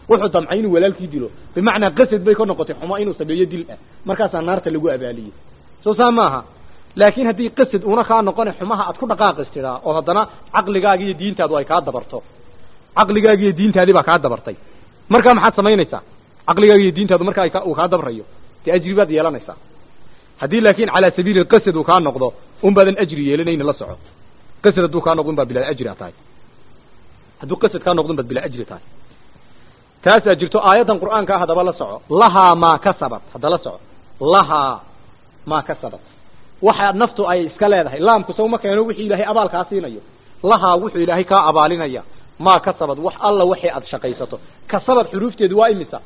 wuxuu damcay inuu walaalkii dilo bimacnaa qasad bay ka noqotay xumo inuu sameeyo dil ah markaasaa naarta lagu abaaliyey soo saa maaha laakiin haddii qasad una kaa noqona xumaha aad ku dhaqaaqistidaa oo haddana caqligaaga iyo diintaadu ay kaa dabarto caqligaaga iyo diintaadii baa kaa dabartay markaa maxaad samaynaysaa caqligaaga iyo diintaadu markaa ay ka- uu kaa dabrayo dee ajri baad yeelanaysaa haddii laakiin calaa sabiili qasad uu kaa noqdo un baadan ajri yeelanayna la soco qasad hadduu kaa noqdo un baad bilaa ajri a tahay hadduu qasad kaa noqdo un baad bilaa ajri tahay taasaa jirto aayaddan qur'aanka ah haddaba la soco lahaa maa kasabat hadda la soco lahaa maa kasabat waxa naftu ay iska leedahay laamku sawma keeno wixii ilaahay abaal kaa siinayo lahaa wuxuu ilaahay kaa abaalinaya maa kasabad wax alla waxay aad shaqaysato kasabad xuruufteedu waa imisa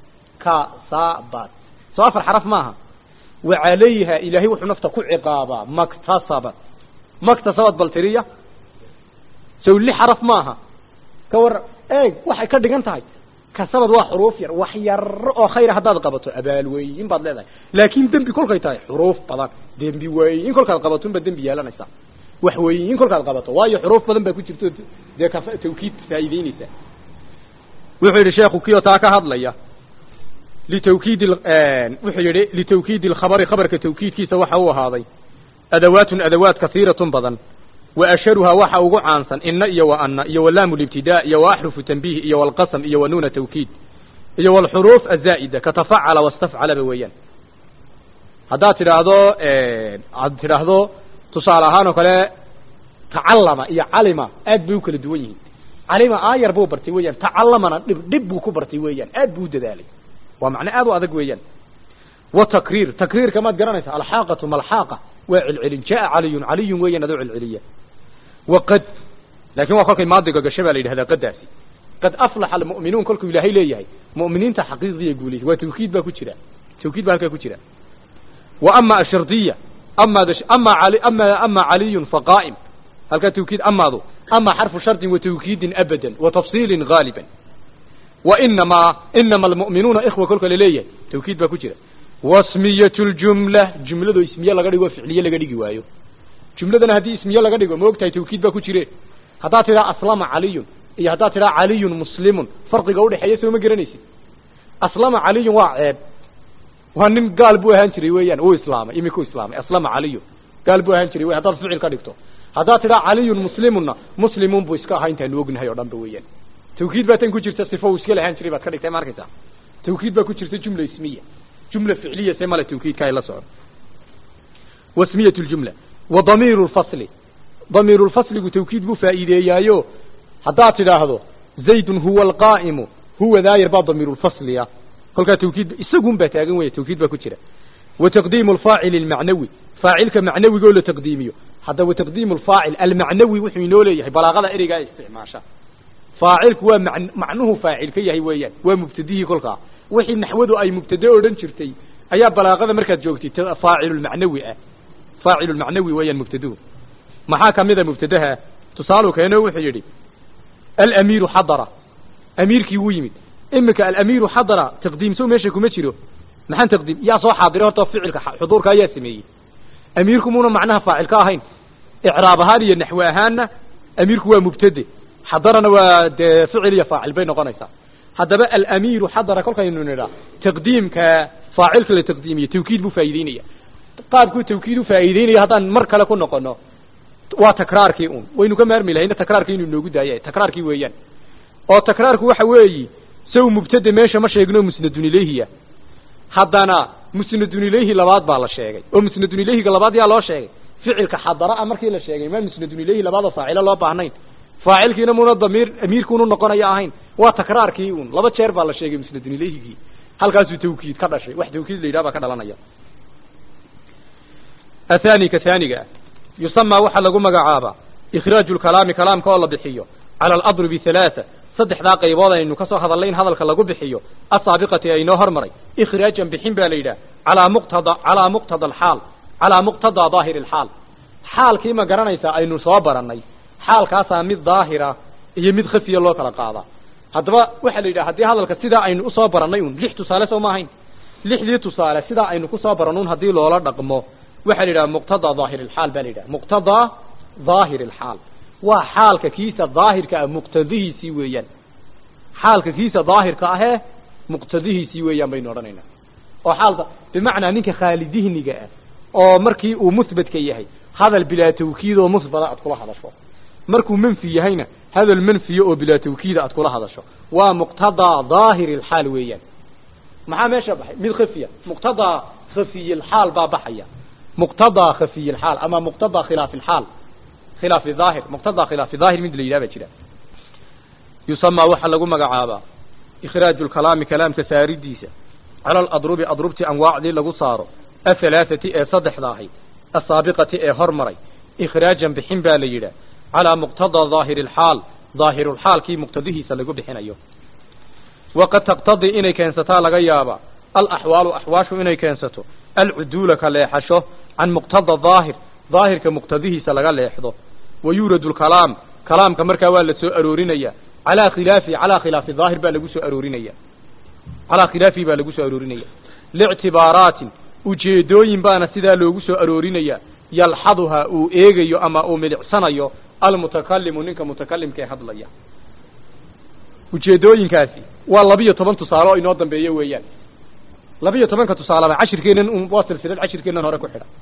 kasabad soo afar xaraf maaha wa calayha ilaahay wuxuu nafta ku ciqaabaa maktasabat maktasabad bal tiriya sow li xaraf maaha ka war eeg waxay ka dhigan tahay kasabad waa xuruuf yar wax yar oo khayra haddaad qabato abaal weyn baad leedahay laakiin dembi kolkay tahay xuruuf badan dembi weyn kolkaad qabato unbaad dembi yeelanaysaa wax weyn kolkaad qabato waayo xuruuf badan baa ku jirto dee ka tawkiid faa'iideynaysa wuxuu yidhi sheekhu kiyoo taa ka hadlaya litawkiid wuxuu yidhi litawkiid alkhabari khabarka tawkiidkiisa waxa uu ahaaday adawaatun adawaat kasiiratun badan wa asharuhaa waxa ugu caansan ina iyo wa ana iyo walaamu libtidaa iyo wa axrufu tanbiih iyo walqasam iyo wa nuuna tawkiid iyo walxuruuf azaa'ida ka tafacala wastafcalaba weeyaan haddaad tidhaahdo aad tidhaahdo tusaale ahaan oo kale tacallama iyo calima aad bay u kala duwan yihiin calima aayar buu bartay weeyaan tacallamana dhib dhib buu ku bartay weeyaan aad buu u dadaalay waa macno aad u adag weeyaan wa takriir takriirka maad garanaysa alxaaqatu malxaaqa waa celcelin jaa caliyun caliyun weeyaan adoo celceliya wa qad laakiin waa kolkay maadiga gasho baa la yidhahdaa qadaasi qad aflaxa almu'minuun kolkuu ilaahay leeyahay mu'miniinta xaqiiqiya guulaysa waa tawkiid baa ku jira tawkiid baa halkaa ku jira wa ama ashardiya ama ama ali ama ama caliyun faqaa'im halkaa tawkiid amaadu ama xarfu shardin wa tawkiidin abadan wa tafsiilin gaaliban wa inamaa inama almu'minuuna ikhwa kolka la leeyahay tawkiid baa ku jira wasmiyat ljumla jumlado ismiye laga dhigo ficliye laga dhigi waayo jumladana haddii ismiye laga dhigo ma ogtahay tawkiid baa ku jire haddaad tidhaha aslama caliyun iyo haddaad tidhaha caliyun muslimun farqiga udhexeeya soo ma garanaysid aslama caliyun waa ceeb waa nin gaal buu ahaan jiray weeyaan uu islaamay imika u islaamay aslama caliyun gaal buu ahaan jiray wey haddaad ficil ka dhigto haddaad tidhaha caliyun muslimunna muslimun buu iska ahaa intaanu ognahay oo dhan ba weeyaan tawkiid baa tan ku jirta sifo uu iska lahaan jiray baad ka dhigtay ma arkaysaa tawkiid baa ku jirta jumla ismiya jumla ficliya see male tawkiidka ay la socon wasmiyat ljumla wa damiiru lfasli damiiru lfasligu tawkiid buu faa'iideeyaayo haddaad tidhaahdo zaydun huwa alqaa'imu huwa daayir baa damiiru lfasliya kolkaa tawkiid isagun baa taagan weya tawkiid baa ku jira wa taqdiimu alfaacili almacnawi faacilka macnawigoo la taqdiimiyo hadda wa taqdiimu alfaacil almacnawi wuxuu inoo leeyahay balaaqada ereygaa isticmaasha faacilku waa man macnuhu faacil ka yahay weeyaan waa mubtadihii kolkaa wixii naxwadu ay mubtade odhan jirtay ayaa balaaqada markaad joogtay faacilulmacnawi ah faacilulmacnawi weeyaan mubtaduhu maxaa kamida mubtadaha tusaalu keeno wuxuu yidhi alamiiru xadara amiirkii wuu yimid imika alamiiru xadara taqdiimso meesha kuma jiro maxaan taqdiim yaa soo xaadiray horta ficilka xuduurka ayaa sameeyey amiirku muuna macnaha faacil ka ahayn icraab ahaan iyo naxwe ahaanna amiirku waa mubtade xadarana waa dee ficil iyo faacil bay noqonaysaa haddaba alamiiru xadara kolkaynu nidhaa taqdiimka faacilka la taqdiimiye tawkiid buu faa'iideynaya qaabkuu tawkiid u faa'iideynaya haddaan mar kale ku noqono waa takraarkii un waynu ka maarmi lahayna takraarkii inuu inoogu daaya takraarkii weeyaan oo takraarku waxa weeyi saw mubtade meesha ma sheegno musnadun ilayhiya haddana musnadun ilayhi labaad baa la sheegay oo musnadun ilayhiga labaad yaa loo sheegay ficilka xadara a markii la sheegay ma musnadun ilayhi labaadoo faacilo loo baahnayn faacilkiina muna damiir amiirkuunu noqonaya ahayn waa takraarkii un laba jeer baa la sheegay musnadun ilayhigii halkaasuu tawkiid ka dhashay wax tawkiid la yidhaha baa ka dhalanaya athani ka haaniga ah yusamaa waxaa lagu magacaabaa ikhraaju lkalaami kalaamka oo la bixiyo cala aladrubi halaaa saddexdaa qaybood aynu ka soo hadallay in hadalka lagu bixiyo asaabiqati aynoo hormaray ikhraajan bixin baa la yidhaha calaa muqtada calaa muqtada alxaal calaa muqtadaa daahiri alxaal xaalkii ma garanaysaa aynu soo barannay xaalkaasaa mid daahira iyo mid khafiya loo kala qaadaa haddaba waxaa la yidhaha haddii hadalka sidaa aynu usoo barannay un lix tusaale soo ma ahayn lixdii tusaale sidaa aynu kusoo baranun haddii loola dhaqmo waxaa la yidhaha muqtadaa daahir alxaal baa la yidhaha muqtadaa daahir alxaal waa xaalka kiisa daahirka ah muqtadihiisii weeyaan xaalka kiisa daahirka ahee muqtadihiisii weeyaan baynu odhanaynaa oo xaalda bimacnaa ninka khaalidihniga ah oo markii uu musbadka yahay hadal bilaa tawkiid oo musbada aad kula hadasho markuu manfi yahayna hadal manfiya oo bilaa tawkiida aad kula hadasho waa muqtadaa daahiri alxaal weeyaan maxaa meesha baxay mid khafiya muqtadaa khafiy alxaal baa baxaya muqtadaa khafiy alxaal ama muqtadaa khilaaf alxaal khilaaf daahir muqtadaa khilaaf daahir mid la yidhaha baa jira yusamaa waxaa lagu magacaabaa ikhraaju lkalaami kalaamka saaridiisa cala aladrubi adrubti anwaacdii lagu saaro ahalaathati ee saddexda ahayd asaabiqati ee hormaray ikhraajan bixin baa la yidhaah calaa muqtadaa daahiri alxaal daahirulxaalkii muqtadihiisa lagu bixinayo waqad taqtadii inay keensataa laga yaabaa alaxwaalu axwaashu inay keensato alcuduula ka leexasho can muqtada daahir daahirka muqtadihiisa laga leexdo wa yuuradu lkalaam kalaamka markaa waa la soo aroorinaya calaa khilaafi calaa khilaafi daahir baa lagu soo aroorinaya calaa khilaafihi baa lagu soo aroorinaya lictibaaraatin ujeedooyin baana sidaa loogu soo aroorinaya yalxaduha uu eegayo ama uu milicsanayo almutakalimu ninka mutakalimka ee hadlaya ujeedooyinkaasi waa labiyo toban tusaale oo inoo dambeeyo weeyaan labiyo tobanka tusaaleba cashirkeennan un waa silsilad cashirkeennan hore ku xidha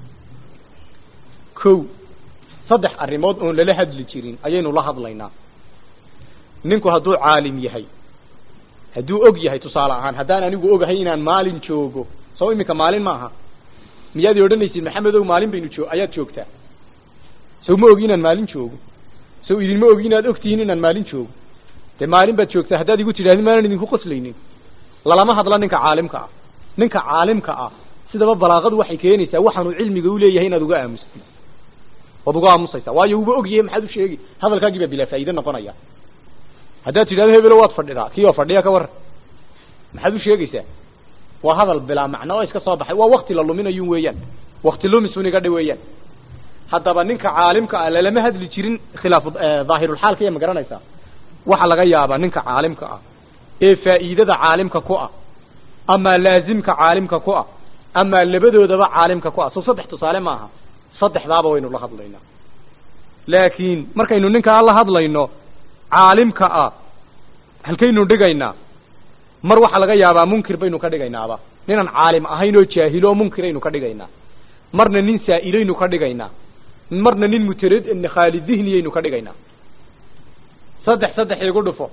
kow saddex arrimood oon lala hadli jirin ayaynu la hadlaynaa ninku hadduu caalim yahay hadduu og yahay tusaale ahaan haddaan anigu ogahay inaan maalin joogo soo iminka maalin maaha miyaad odhanaysid maxamedow maalin baynu joo ayaad joogtaa sow ma ogi inaan maalin joogo sow idinma ogi inaad ogtihiin inaan maalin joogo dee maalin baad joogtaa haddaad igu tidhahdin maanan idinku qoslaynin lalama hadla ninka caalimka ah ninka caalimka ah sidaba balaaqadu waxay keenaysaa waxaanuu cilmiga u leeyahay inaad uga aamustid waad uga aamusaysaa waayo uuba og yahay maxaad u sheegi hadalkaagii baa bilaa faa'iide noqonaya haddaad tidhahdo hebelo waad fadhidaa kii oo fadhiya ka warran maxaad u sheegaysaa waa hadal bilaa macno oo iska soo baxay waa wakti la luminayun weeyaan wakti lumisun iga dhi weeyaan haddaba ninka caalimka ah lalama hadli jirin khilaaf daahirulxaalka iya ma garanaysaa waxaa laga yaabaa ninka caalimka ah ee faa'iidada caalimka ku ah ama laazimka caalimka ku ah ama labadoodaba caalimka ku ah soo saddex tusaale maaha saddexdaaba waynu la hadlaynaa laakiin markaynu ninkaa la hadlayno caalimka ah halkaynu dhigaynaa mar waxaa laga yaabaa munkir baynu ka dhigaynaaba ninaan caalim ahayn oo jaahilo oo munkiraynu ka dhigaynaa marna nin saa'ilaynu ka dhigaynaa marna nin mutarad khaali dihniyaynu ka dhigaynaa saddex saddex igu dhufo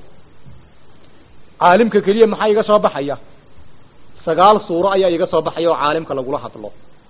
caalimka keliya maxaa iga soo baxaya sagaal suuro ayaa iga soo baxaya oo caalimka lagula hadlo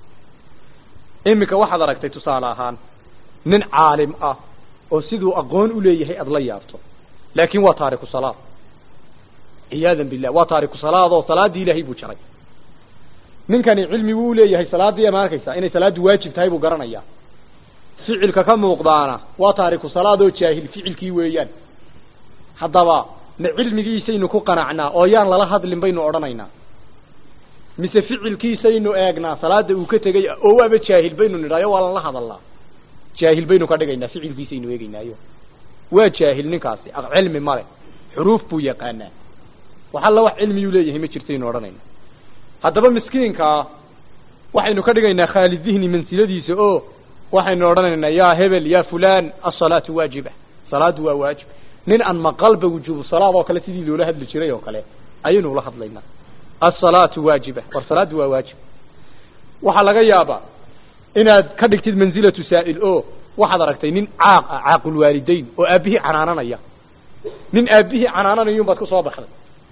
iminka waxaad aragtay tusaale ahaan nin caalim ah oo siduu aqoon u leeyahay aada la yaabto laakin waa taariku salaad ciyaadan billah waa taariku salaad oo salaaddii ilaahay buu jaray ninkani cilmi buu uleeyahay salaaddii ama arkaysa inay salaaddu waajib tahay buu garanayaa ficilka ka muuqdaana waa taariku salaad oo jaahil ficilkii weeyaan haddaba ma cilmigiisaynu ku qanacnaa oo yaan lala hadlin baynu odhanaynaa mise ficilkiisaynu eegnaa salaada uu ka tegay oo waaba jaahil baynu nidhaayo waa lala hadalnaa jaahil baynu ka dhigaynaa ficilkiisaynu eegeynaayo waa jaahil ninkaasi cilmi male xuruuf buu yaqaanaa wax alla wax cilmiyuu leeyahay ma jirtaynu odhanayna haddaba miskiinkaa waxaynu ka dhigaynaa khaali dihni mansiladiisa oo waxaynu odhanaynaa yaa hebel ya fulan asalaatu waajiba salaadu waa waajib nin aan maqalba wujuubu salaad oo kale sidii loola hadli jiray oo kale ayaynu ula hadlaynaa asalaatu waajiba war salaadu waa waajib waxaa laga yaabaa inaad ka dhigtid mansilatu saa'il o waxaad aragtay nin caaq ah caaqulwaalidayn oo aabbihii canaananaya nin aabbihii canaananayun baad ku soo baxday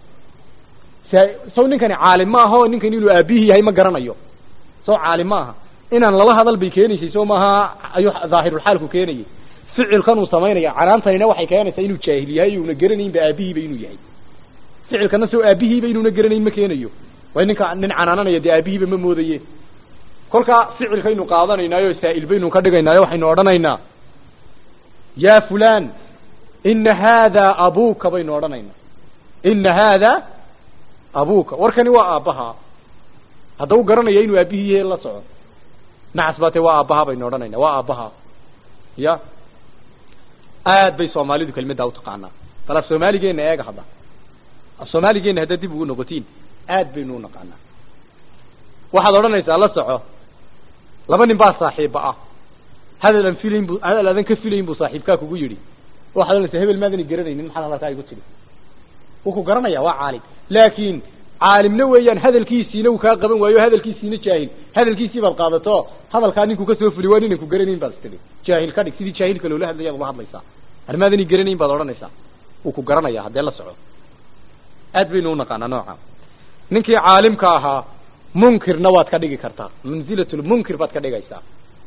saw ninkani caalim ma aha oo ninkani inuu aabbihii yahay ma garanayo saw caalim ma aha inaan lala hadal bay keenaysay soo maaha ayuu daahirulxaalku keenayay ficilkan uu samaynaya canaantanina waxay keenaysaa inuu jaahil yahay una garanaynba aabihiiba inuu yahay ficilkana soo aabihiiba inuuna garanayn ma keenayo way ninka nin canaananaya dee aabihiiba ma moodaye kolkaa ficilkaynu qaadanaynaayo saa'il baynu ka dhigaynaayo waxaynu odhanaynaa ya fulan ina haada abuka baynu odhanaynaa ina haada abuka warkani waa aabbaha hadda u garanaya inuu aabihii yahay la soco nacas baa te waa aabbaha baynu odhanayna waa aabbaha ya aad bay soomaalidu kelmaddaa utaqaanaa bal af soomaaligeena eega hadda af soomaaligeena haddaad dib ugu noqotiin aad baynu u naqaanaa waxaad odhanaysaa la soco laba nin baa saaxiibba ah hadal aan filayn bu hadal aadan ka filayn buu saaxiibkaa kugu yidhi waxaad odhanaysaa hebel maadani garanaynin maxaad hadalkaa igu tidhi wuu ku garanaya waa caalim laakiin caalimna weeyaan hadalkiisiina uu kaa qaban waayo hadalkiisiina jaahil hadalkiisii baad qaadato hadalkaa ninkuu kasoo fuli waa ninan ku garanayn baad istiri jaahil ka dhig sidii jaahilka loola hadlayaad ula hadlaysaa armaadani garanayn baad odhanaysaa wuu ku garanaya haddee la soco aad baynu unaqaanaa nooca ninkii caalimka ahaa munkirna waad ka dhigi kartaa manzilatulmunkir baad ka dhigaysaa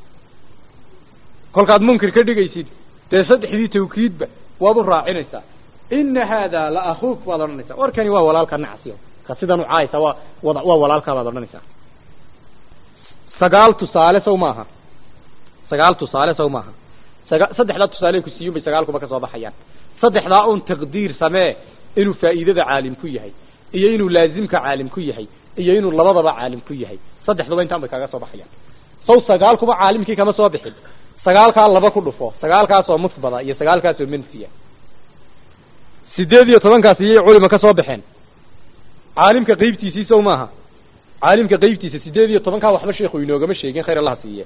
kolkaad munkir ka dhigaysid dee saddexdii tawkiidba waad u raacinaysaa ina haada la akuuk baad odhanaysaa warkani waa walaalka nacsiyo ka sidan u caaysa waa wada waa walaalkaa baad odhanaysaa sagaal tusaale sow maaha sagaal tusaale sow maaha saga saddexdaa tusaale ku siiyun bay sagaalkuba ka soo baxayaan saddexdaa un taqdiir samee inuu faa'iidada caalim ku yahay iyo inuu laazimka caalim ku yahay iyo inuu labadaba caalim ku yahay saddexduba intaan bay kaaga soo baxayaan saw sagaalkuba caalimkii kama soo bixin sagaalkaa laba ku dhufo sagaalkaasoo musbada iyo sagaalkaasoo manfiya sideed iyo tobankaasi iyay culima ka soo baxeen caalimka qeybtiisii sow maaha caalimka qeybtiisa sideed iyo tobankaa waxba sheekhu inoogama sheegin khayr allaha siiye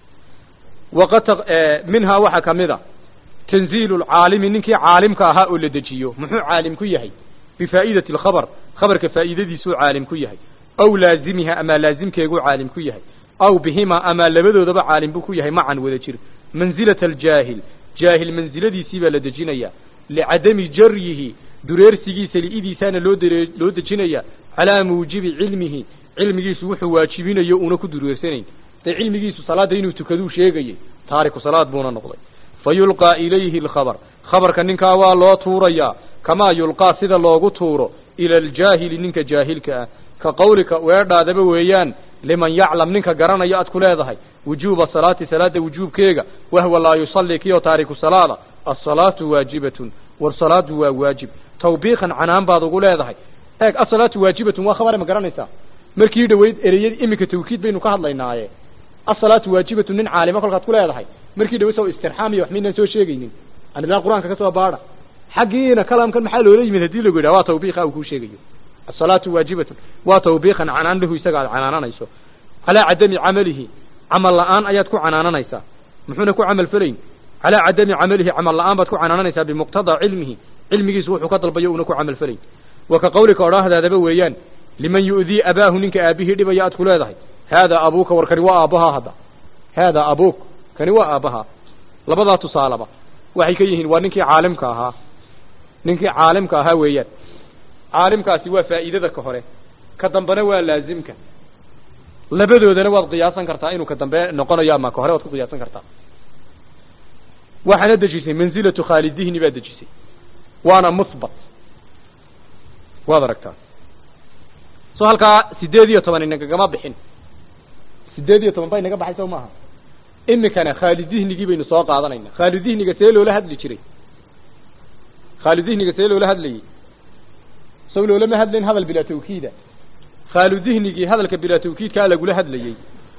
waqad minhaa waxaa kamid a tanziilu lcaalimi ninkii caalimka ahaa oo la dejiyo muxuu caalim ku yahay bifaa'idati alkhabar khabarka faa'iidadiisuu caalim ku yahay aw laazimiha ama laazimkeeguu caalim ku yahay aw bihima ama labadoodaba caalim buu ku yahay macan wada jir manzilata aljaahil jaahil mansiladiisii baa la dejinaya licadami jaryihi dureersigiisa li'idiisaana loo dere loo dejinaya calaa muujibi cilmihi cilmigiisu wuxuu waajibinayo una ku dureersanayn dee cilmigiisu salaadda inuu tukaduu sheegayay taariku salaad buuna noqday fa yulqaa ilayhi alkhabar khabarka ninkaa waa loo tuurayaa kamaa yulqaa sida loogu tuuro ila aljaahili ninka jaahilka ah ka qawlika weedhaadaba weeyaan liman yaclam ninka garanayo aad ku leedahay wujuuba salaati salaada wujuubkeega wahwa laa yusalli kiyoo taariku salaada asalaatu waajibatun war salaadu waa waajib tawbiikan canaan baad ugu leedahay eeg asalaatu waajibatun waa khabare ma garanaysaa markii dhaweyd ereyadii iminka tawkiid baynu ka hadlaynaaye asalaatu waajibatun nin caalima kolkaad ku leedahay markii dhaweyd soo istirxaam iyo wax maynaan soo sheegaynin anidaan qur-aanka ka soo baadha xaggiina kalaamkan maxaa loola yimid haddii lagu yidhaha waa tawbiiqa uu kuu sheegayo asalaatu waajibatun waa tawbiiqan canaan lahu isaga aad canaananayso calaa cadami camalihi camal la-aan ayaad ku canaananaysaa muxuuna ku camal felayn calaa cadami camalihi camal la-aan baad ku canaananaysaa bimuqtadaa cilmihi cilmigiisu wuxuu ka dalbayo una ku camal felayn wa ka qawlika odhaahdaadaba weeyaan liman yu'dii abaahu ninka aabihii dhibaya aad ku leedahay haadaa abuuka war kani waa aabbahaa hadda haadaa abuuk kani waa aabbahaa labadaa tusaaleba waxay ka yihiin waa ninkii caalimka ahaa ninkii caalimka ahaa weeyaan caalimkaasi waa faa'iidada ka hore ka dambena waa laazimka labadoodana waad qiyaasan kartaa inuu ka dambe noqonayo ama ka hore waad ku qiyaasan kartaa waxaana dejisay manzilatu khaalidihni baad dejisay waana musbat waad aragtaa so halkaa sideed iyo toban inagagama bixin sideed iyo toban ba inaga baxay sow maaha imikana khaalidihnigii baynu soo qaadanayna khaalidihniga see loola hadli jiray khaalidihniga see loola hadlayey sow loolama hadlayn hadal bilaa tawkiida khaaludihnigii hadalka bilaa tawkiidkaa lagula hadlayey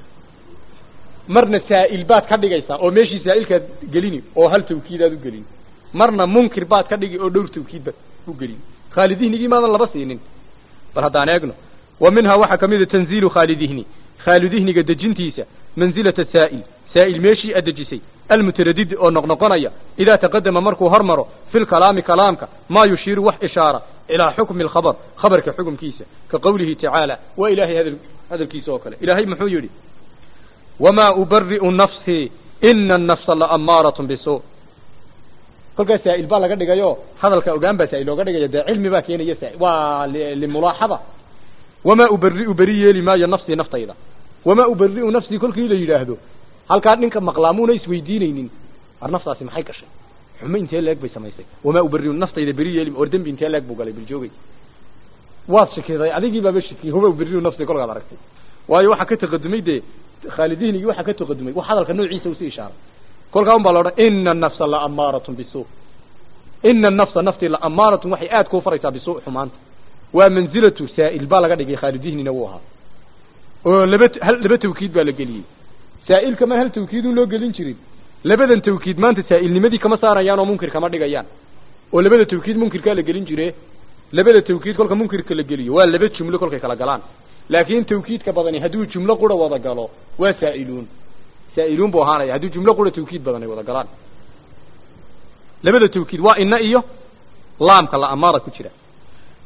marna saa'il baad ka dhigaysaa oo meeshii saa'ilkaad gelini oo hal tawkiidaad u gelin marna munkir baad ka dhigi oo dhowr tawkiid baad u gelin khaalidihnigii maadan laba siinin bal haddaan eegno wa minhaa waxaa ka mid a tanziilu khaalidihni khaalidihniga dejintiisa manzilata saa'il saa'il meeshii aad dejisay almutaradid oo noqnoqonaya idaa taqadama markuu hormaro fi lkalaami kalaamka maa yushiiru wax ishaara ilaa xukmi alkhabar khabarka xukumkiisa ka qawlihi tacaala waa ilaahay hadal hadalkiisa oo kale ilaahay muxuu yidhi wamaa ubari'u nafsii ina annafsa laamaaratun bisu kolkaas saa'il baa laga dhigayo hadalka ogaan baa saa'il looga dhigaya dee cilmi baa keenaya saa'il waa limulaaxada wamaa ubari'u beri yeeli maayo nafsii naftayda wamaa ubari'u nafsii kolkii la yidhaahdo halkaa ninka maqlaamuuna isweydiinaynin war naftaasi maxay gashay xumo intee leeg bay samaysay wamaa ubari'u naftayda beri yeeli or dembi intee leeg buu galay biljoogay waad shakiday adigii baaba shakiyey wamaa ubari'u nafsii kolkaad aragtay waayo waxaa ka taqadumay dee khaalidihnigii waxaa ka taqadumay wax hadalka noociisa usi ishaaray kolkaa un baa la odhan ina annafsa laamaaratun bisu ina annafsa naftii laamaaratun waxay aad kuu faraysaa bisu xumaanta waa manzilatu saa'il baa laga dhigay khaalidihnina wuu ahaa oo laba hal laba tawkiid baa la geliyey saa'ilka ma hal tawkiid un loo gelin jirin labadan tawkiid maanta saa'ilnimadii kama saarayaan oo munkir kama dhigayaan oo labada tawkiid munkirkaa la gelin jire labada tawkiid kolka munkirka la geliyo waa laba jumlo kolkay kala galaan laakiin tawkiidka badani hadduu jumlo qura wada galo waa saa'iluun saa'iluun buu ahaanaya haddii jumlo qura tawkiid badan ay wada galaan labada tawkiid waa ina iyo laamka la amaara ku jira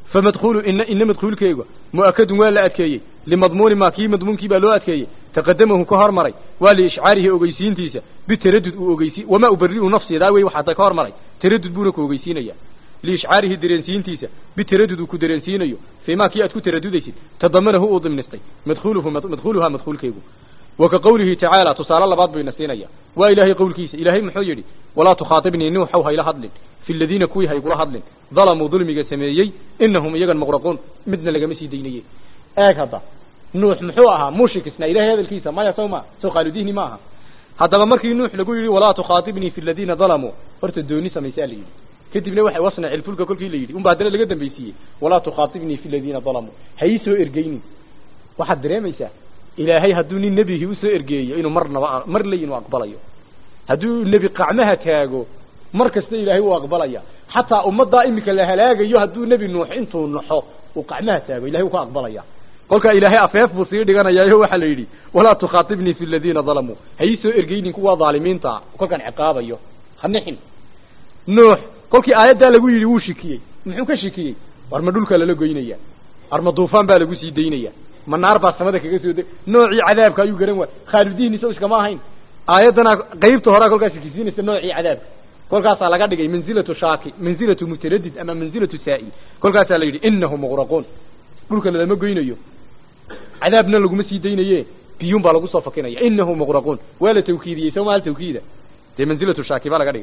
famadkhulu ina ina madkhuulkeegu mu'akadun waa la adkeeyey limadmuuni maa kii madmuunkii baa loo adkeeyey taqadamahu ka hormaray waa liishcaarihi ogeysiintiisa bitaradud uu ogeysi wamaa ubari'u nafsidaa wey waxaa ka hormaray taradud buuna ku ogeysiinaya liishcaarihi dareensiintiisa bitaradud uu ku dareensiinayo fii maa kii aad ku taradudaysid tadamanahu uu dimnistay madkhuluhu madkhuluhaa madkhuulkeegu wa ka qowlihi tacaala tusaale labaad buu ina siinaya waa ilaahay qowlkiisa ilaahay muxuu yidhi walaa tukhaatibnii nuuxow hayla hadlin fi aladiina kuwii haygula hadlin dalamuu dulmiga sameeyey inahum iyagan muqraquun midna lagama sii daynaye eeg hadda nuux muxuu ahaa mushikisna ilahay hadalkiisa maya sow ma soo qaaludihni ma aha haddaba markii nuux lagu yidhi walaa tukhaatibnii fi aladiina dalamuu horta dooni samaysaa la yidhi kadibna waxay wasnac ilfulka kolkii la yidhi unba haddana laga dambaysiiyey walaa tukhaatibnii fi aladiina dalamuu ha ii soo ergeynin waxaad dareemaysaa ilaahay hadduu nin nebigii usoo ergeeyo inuu marnaba mar ley inuu aqbalayo hadduu nebi qacmaha taago mar kasta ilaahay uu aqbalaya xataa ummaddaa iminka la halaagayo hadduu nebi nuux intuu naxo uu qacmaha taago ilahay uu ka aqbalaya kolkaa ilaahay afeef buu sii dhiganayaayo waxaa la yidhi walaa tukhaatibnii fi aladiina dalamuu ha ii soo ergeynin kuwa dhaalimiinta kolkaan ciqaabayo ha nixin nuux kolkii aayaddaa lagu yidhi wuu shikiyey muxuu ka shikiyey war ma dhulkaa lala goynaya war ma duufaan baa lagu sii daynaya ma naar baa samada kaga soo de noocii cadaabka ayuu garan waay khaaludiin isaw iskama ahayn aayaddana qaybta horaa kolkaas shikisiinaysa noocii cadaabka kolkaasaa laga dhigay manzilatu shaaki manzilatu mutaradid ama manzilatu saa'il kolkaasaa la yidhi inahu muqraquun dhulka lalama goynayo cadaabna laguma sii daynaye biyuun baa lagu soo fakinaya inahu muqraquun waa la tawkiidiyey soo maal tawkiida dee manzilatu shaaki baa laga dhigay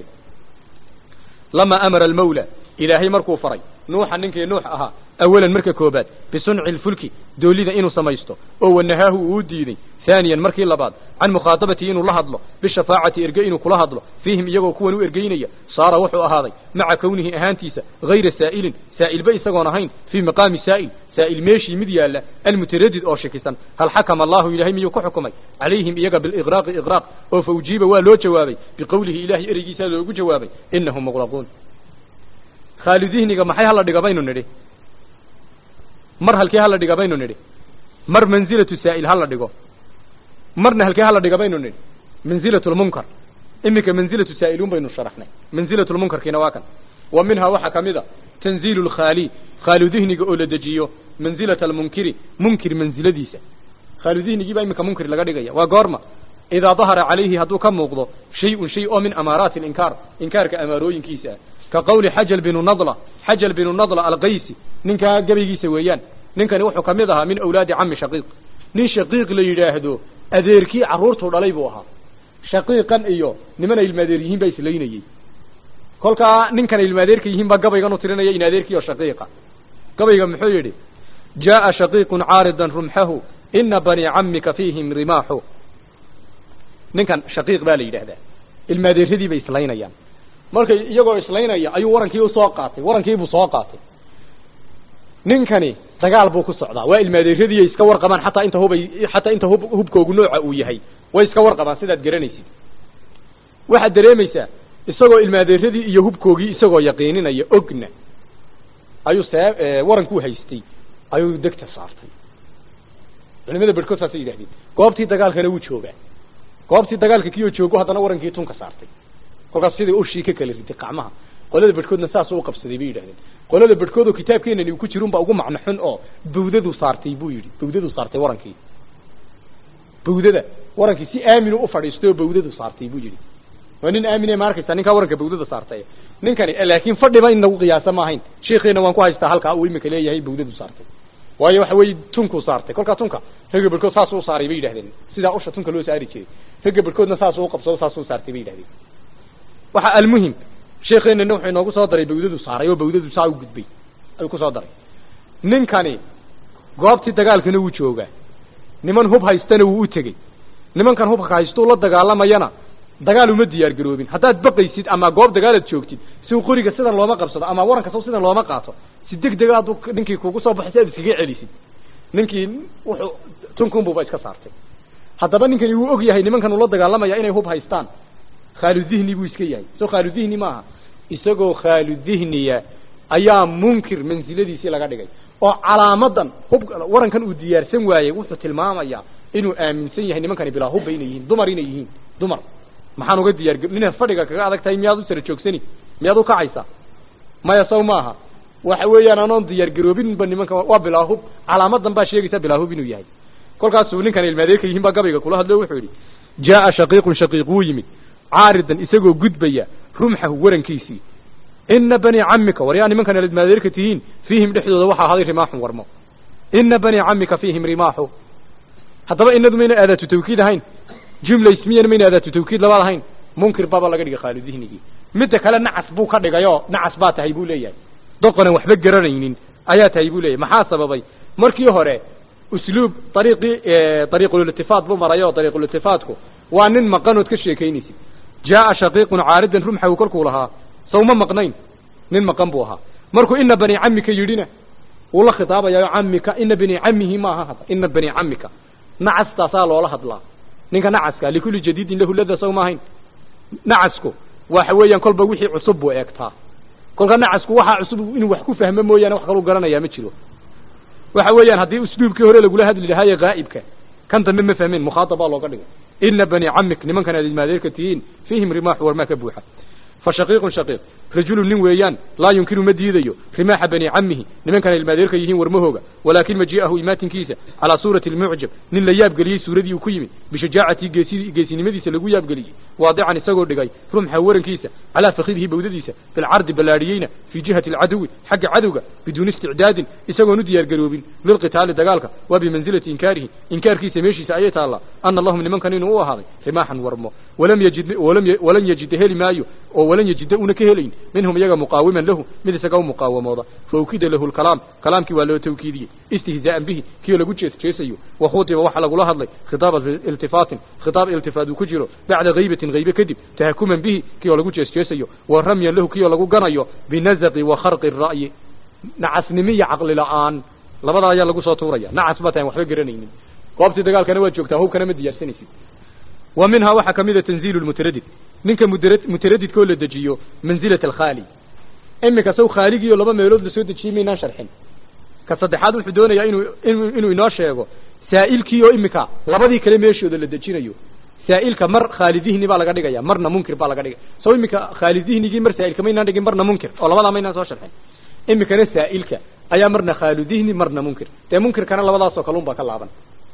lama amara almawla ilaahay markuu faray nuuxa ninkii nuux ahaa awalan marka koobaad bisunci lfulki doolida inuu samaysto oo wanahaahu uu diiday haaniyan markii labaad can mukhaadabati inuu la hadlo bishafaacati erge inuu kula hadlo fiihim iyagoo kuwan u ergeynaya saara wuxuu ahaaday maca kownihi ahaantiisa hayra saa'ilin saa'ilba isagoon ahayn fii maqaami saa'il saa'il meeshii mid yaalla almutaradid oo shikisan hal xakama allahu ilaahay miyuu ku xukumay calayhim iyaga biliqraaqi iqraaq oo fa ujiiba waa loo jawaabay biqowlihi ilahay ereygiisaa loogu jawaabay inahum muqraquun khaalidihniga maxay hala dhiga baynu nidhi mar halkee hala dhiga baynu nidhi mar manzilatu saa'il hala dhigo marna halkee hala dhiga baynu nidhi manzilatu lmunkar iminka manzilatu saa'ilun baynu sharaxnay manzilatu lmunkarkiina waa kan wa minhaa waxaa ka mid a tanziilu lkhaali khaaludihniga oo la dejiyo manzilata almunkiri munkir manziladiisa khaaludihnigii baa iminka munkir laga dhigaya waa goorma idaa dahara calayhi hadduu ka muuqdo shay-un shay oo min amaaraati alinkaar inkaarka amaarooyinkiisa ah ka qawli xajal binu nadla xajal binu nadla alqaysi ninkaa gabaygiisa weeyaan ninkani wuxuu ka mid ahaa min awlaadi cami shaqiiq nin shaqiiq la yidhaahdo adeerkii carruurtuu dhalay buu ahaa shaqiiqan iyo niman ay ilmaadeer yihiin baa islaynayey kolkaa ninkan ay ilmaadeerka yihiin baa gabaygan u tirinaya in adeerkii oo shaqiiqa gabayga muxuu yidhi jaa'a shaqiiqun caaridan rumxahu ina banii camika fiihim rimaaxu ninkan shaqiiq baa la yidhaahdaa ilmaadeeradii bay islaynayaan markay iyagoo islaynaya ayuu warankii usoo qaatay warankiibuu soo qaatay ninkani dagaal buu ku socdaa waa ilmaadeeradii iska warqabaan xataa inta hubay xataa inta hub hubkoogu nooca uu yahay way iska warqabaan sidaad garanaysid waxaad dareemaysaa isagoo ilmaadeeradii iyo hubkoogii isagoo yaqiininaya ogna ayuu see warankuu haystay ayuu degta saartay culimada berhkood saasay yidhahdeen goobtii dagaalkana wuu joogaa goobtii dagaalka kiyoo joogo haddana warankii tunka saartay kolkaas sidai ushii ka kala riday qacmaha qolada bedhkoodna saasuu uqabsaday bay yidhahdeen qolada bedhkood oo kitaabkeenani uu ku jirun baa ugu macno xun oo bawdadu saartay buu yidhi bawdadu saartay warankii bawdada warankii si aaminu u fadhiistay oo bawdadu saartay buu yidhi waa nin aamine ma arkaysa ninkaa waranka bawdada saartay ninkani laakiin fadhiba in lagu qiyaasa ma ahayn sheekheena waan ku haystaa halkaa uu imika leeyahay bawdadu saartay waayo waxa weeye tunkuu saartay kolkaa tunka ragga bedhkood saasuu saaray bay yidhahdeen sidaa usha tunka loo saari jiray ragga bedhkoodna saasuu uqabsado saasuu saartay bay yidhahdeen waxa almuhim sheekeenana wuxuu inoogu soo daray bawdadu saaray oo bawdadu saa u gudbay ayuu ku soo daray ninkani goobtii dagaalkana wuu joogaa niman hub haystana wuu u tegey nimankan hubka haystuu la dagaalamayana dagaal uma diyaar garoobin haddaad baqaysid ama goob dagaalaad joogtid si uu qoriga sidan looma qabsado ama waranka saw sidan looma qaato si deg dega hadduu ninkii kugu soo baxay si aad iskaga celisid ninkii wuxuu tunkunbuuba iska saartay haddaba ninkani wuu og yahay nimankan ula dagaalamaya inay hub haystaan khaaludihni buu iska yahay soo khaaludihni maaha isagoo khaaludihniya ayaa munkir mansiladiisii laga dhigay oo calaamadan hub warankan uu diyaarsan waayey wuxuu tilmaamayaa inuu aaminsan yahay nimankani bilaa hubba inay yihiin dumar inay yihiin dumar maxaan uga diyaar ninaad fadhiga kaga adag tahay miyaad u sara joogsani miyaad u kacaysaa maya saw maaha waxa weeyaan anoon diyaar garoobinba nimanka waa bilaahub calaamadan baa sheegaysa bilaahub inuu yahay kolkaasuu ninkan ilmaadeerka yihiin baa gabayga kula hadlo wuxuu yidhi jaaa shaqiiqun shaqiiq wuu yimid caaridan isagoo gudbaya rumxahu warankiisii ina bani camika war yaa nimankan ilmaadeerka tihiin fiihim dhexdooda waxaa ahaaday rimaaxun warmo ina bani camika fiihim rimaaxu haddaba inadu mayna aadaatu tawkiid ahayn jumla ismiyana mayna aadaatu tawkiid labaad ahayn munkir baaba laga dhigay khaalu dihnigii midda kale nacas buu ka dhigayoo nacas baa tahay buu leeyahay doqonan waxba garanaynin ayaa tahay buu leeyahay maxaa sababay markii hore usluub ariiqii ariiquliltifaat buu marayo ariiquliltifaatku waa nin maqanood ka sheekaynaysid jaaa shaqiiqun caaridan rumxahu kolkuu lahaa sawma maqnayn nin maqan buu ahaa markuu ina bani camika yidhina wuu la khitaabayayo camika ina bani camihi maaha hadda ina bani camika nacastaasaa loola hadlaa ninka nacaska likulli jadiidin lahu lada saw maahayn nacasku waxa weeyaan kolba wixii cusub buu eegtaa kolka nacasku waxaa cusub inuu wax ku fahmo mooyaane wax kaluu garanayaa ma jiro waxa weeyaan haddii usluubkii hore lagula hadli lahaaye gaa'ibka kan dambe ma fahmeen mukhaatab baa looga dhigay ina bani camik nimankan aad ilmaadeerka tihiin fiihim rimaaxu warmaa ka buuxa fa shaqiiqun shaqiiq rajulun nin weeyaan laa yunkiru ma diidayo rimaaxa bani camihi nimankan ilmaadeerka yihiin warmahooga walaakin majii'ahu imaatinkiisa calaa suurati almucjab nin la yaabgeliyey suuradii uu ku yimid bishajaacatii geesi geesinimadiisa lagu yaabgeliyey waadican isagoo dhigay rumxa warankiisa calaa fakidihi bawdadiisa bilcardi ballaadhiyeyna fii jihati alcaduwi xagga cadowga biduuni isticdaadin isagoon u diyaargaroobin lilqitaali dagaalka waa bimansilati inkaarihi inkaarkiisa meeshiisa ayay taallaa ana lahum nimankan inuu u ahaaday rimaaxan warmo walam yajid walan yajida heli maayo oo walan yajida una ka helayn minhum iyaga muqaawiman lahu mid isaga u muqaawamooda faukida lahu lkalaam kalaamkii waa loo tawkiidiyey istihzaa'an bihi kii lagu jees jeesayo wakhudiba waxa lagula hadlay khitaaba iltifaatin khitaab iltifaat uu ku jiro bacda haybatin haybe kadib tahakuman bihi kii oo lagu jees jeesayo wa ramyan lahu kii oo lagu ganayo binazaqi wa kharqi ra'yi nacasnimo iyo caqli la'aan labadaa ayaa lagu soo tuuraya nacas baa tahan waxba garanaynin goobtii dagaalkana waad joogtaa hubkana ma diyaarsanaysid wa minhaa waxaa ka mid a tanziilu lmutaradid ninka mudara mutaradidka oo la dejiyo manzilat alkhaali iminka saw khaaligii oo laba meelood la soo dejiyey maynaan sharxin ka saddexaad wuxuu doonayaa inuu inu inuu inoo sheego saa'ilkii oo iminka labadii kale meeshooda la dejinayo saa'ilka mar khaalidihni baa laga dhigaya marna munkir baa laga dhigaya saw iminka khaalidihnigii mar saa'ilka maynaan dhigin marna munkir oo labadaa maynaan soo sharxin iminkana saa'ilka ayaa marna khaaludihni marna munkir dee munkirkana labadaasoo kalun baa ka laaban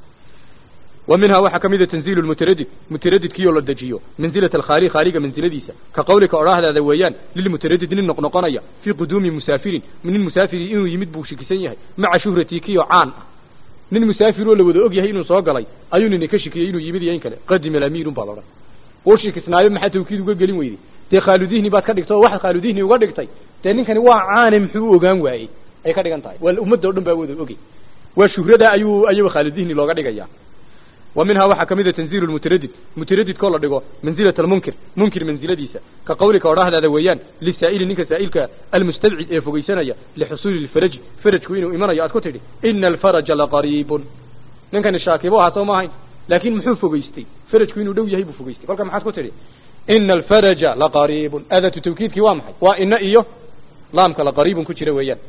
wa minhaa waxaa ka mida tanziilu lmutaradid mutaradidkii oo la dejiyo manzilat alkhaali khaaliga mansiladiisa ka qawlika odhaahdaada weeyaan lilmutaradid nin noqnoqonaya fii quduumi musaafirin nin musaafiri inuu yimid buu shikisan yahay maca shuhratii kii oo caan ah nin musaafir oo la wada og yahay inuu soo galay ayuu nini ka shikiyey inuu yimid iyo in kale qadima alamiirun baa laodhan wuu shikisnaayo maxaa tawkiid uga gelin weyday dee khaaludihni baad ka dhigtay oo waxaad khaaludihni uga dhigtay dee ninkani waa caane muxuu u ogaan waayey ay ka dhigan tahay waa ummadda o dhan baa wada ogey waa shuhrada ayuu ayuu khaaludihni looga dhigaya wa minhaa waxaa ka mid a tanziilu lmutaradid mutaradidkoo la dhigo manzilat almunkir munkir mansiladiisa ka qawlika odhaahdaada weeyaan lisaa'ili ninka saa'ilka almustabcid ee fogeysanaya lixusuuli lfaraji farajku inuu imanayo aad ku tidhi ina alfaraja laqariibun ninkani shaakibo ahaa soo ma ahayn laakiin muxuu fogeystay farajku inuu dhow yahay buu fogeystay kolka maxaad ku tidhi ina alfaraja laqariibun aadatu tawkiidkii waa maxay waa ina iyo laamka laqariibun ku jira weeyaan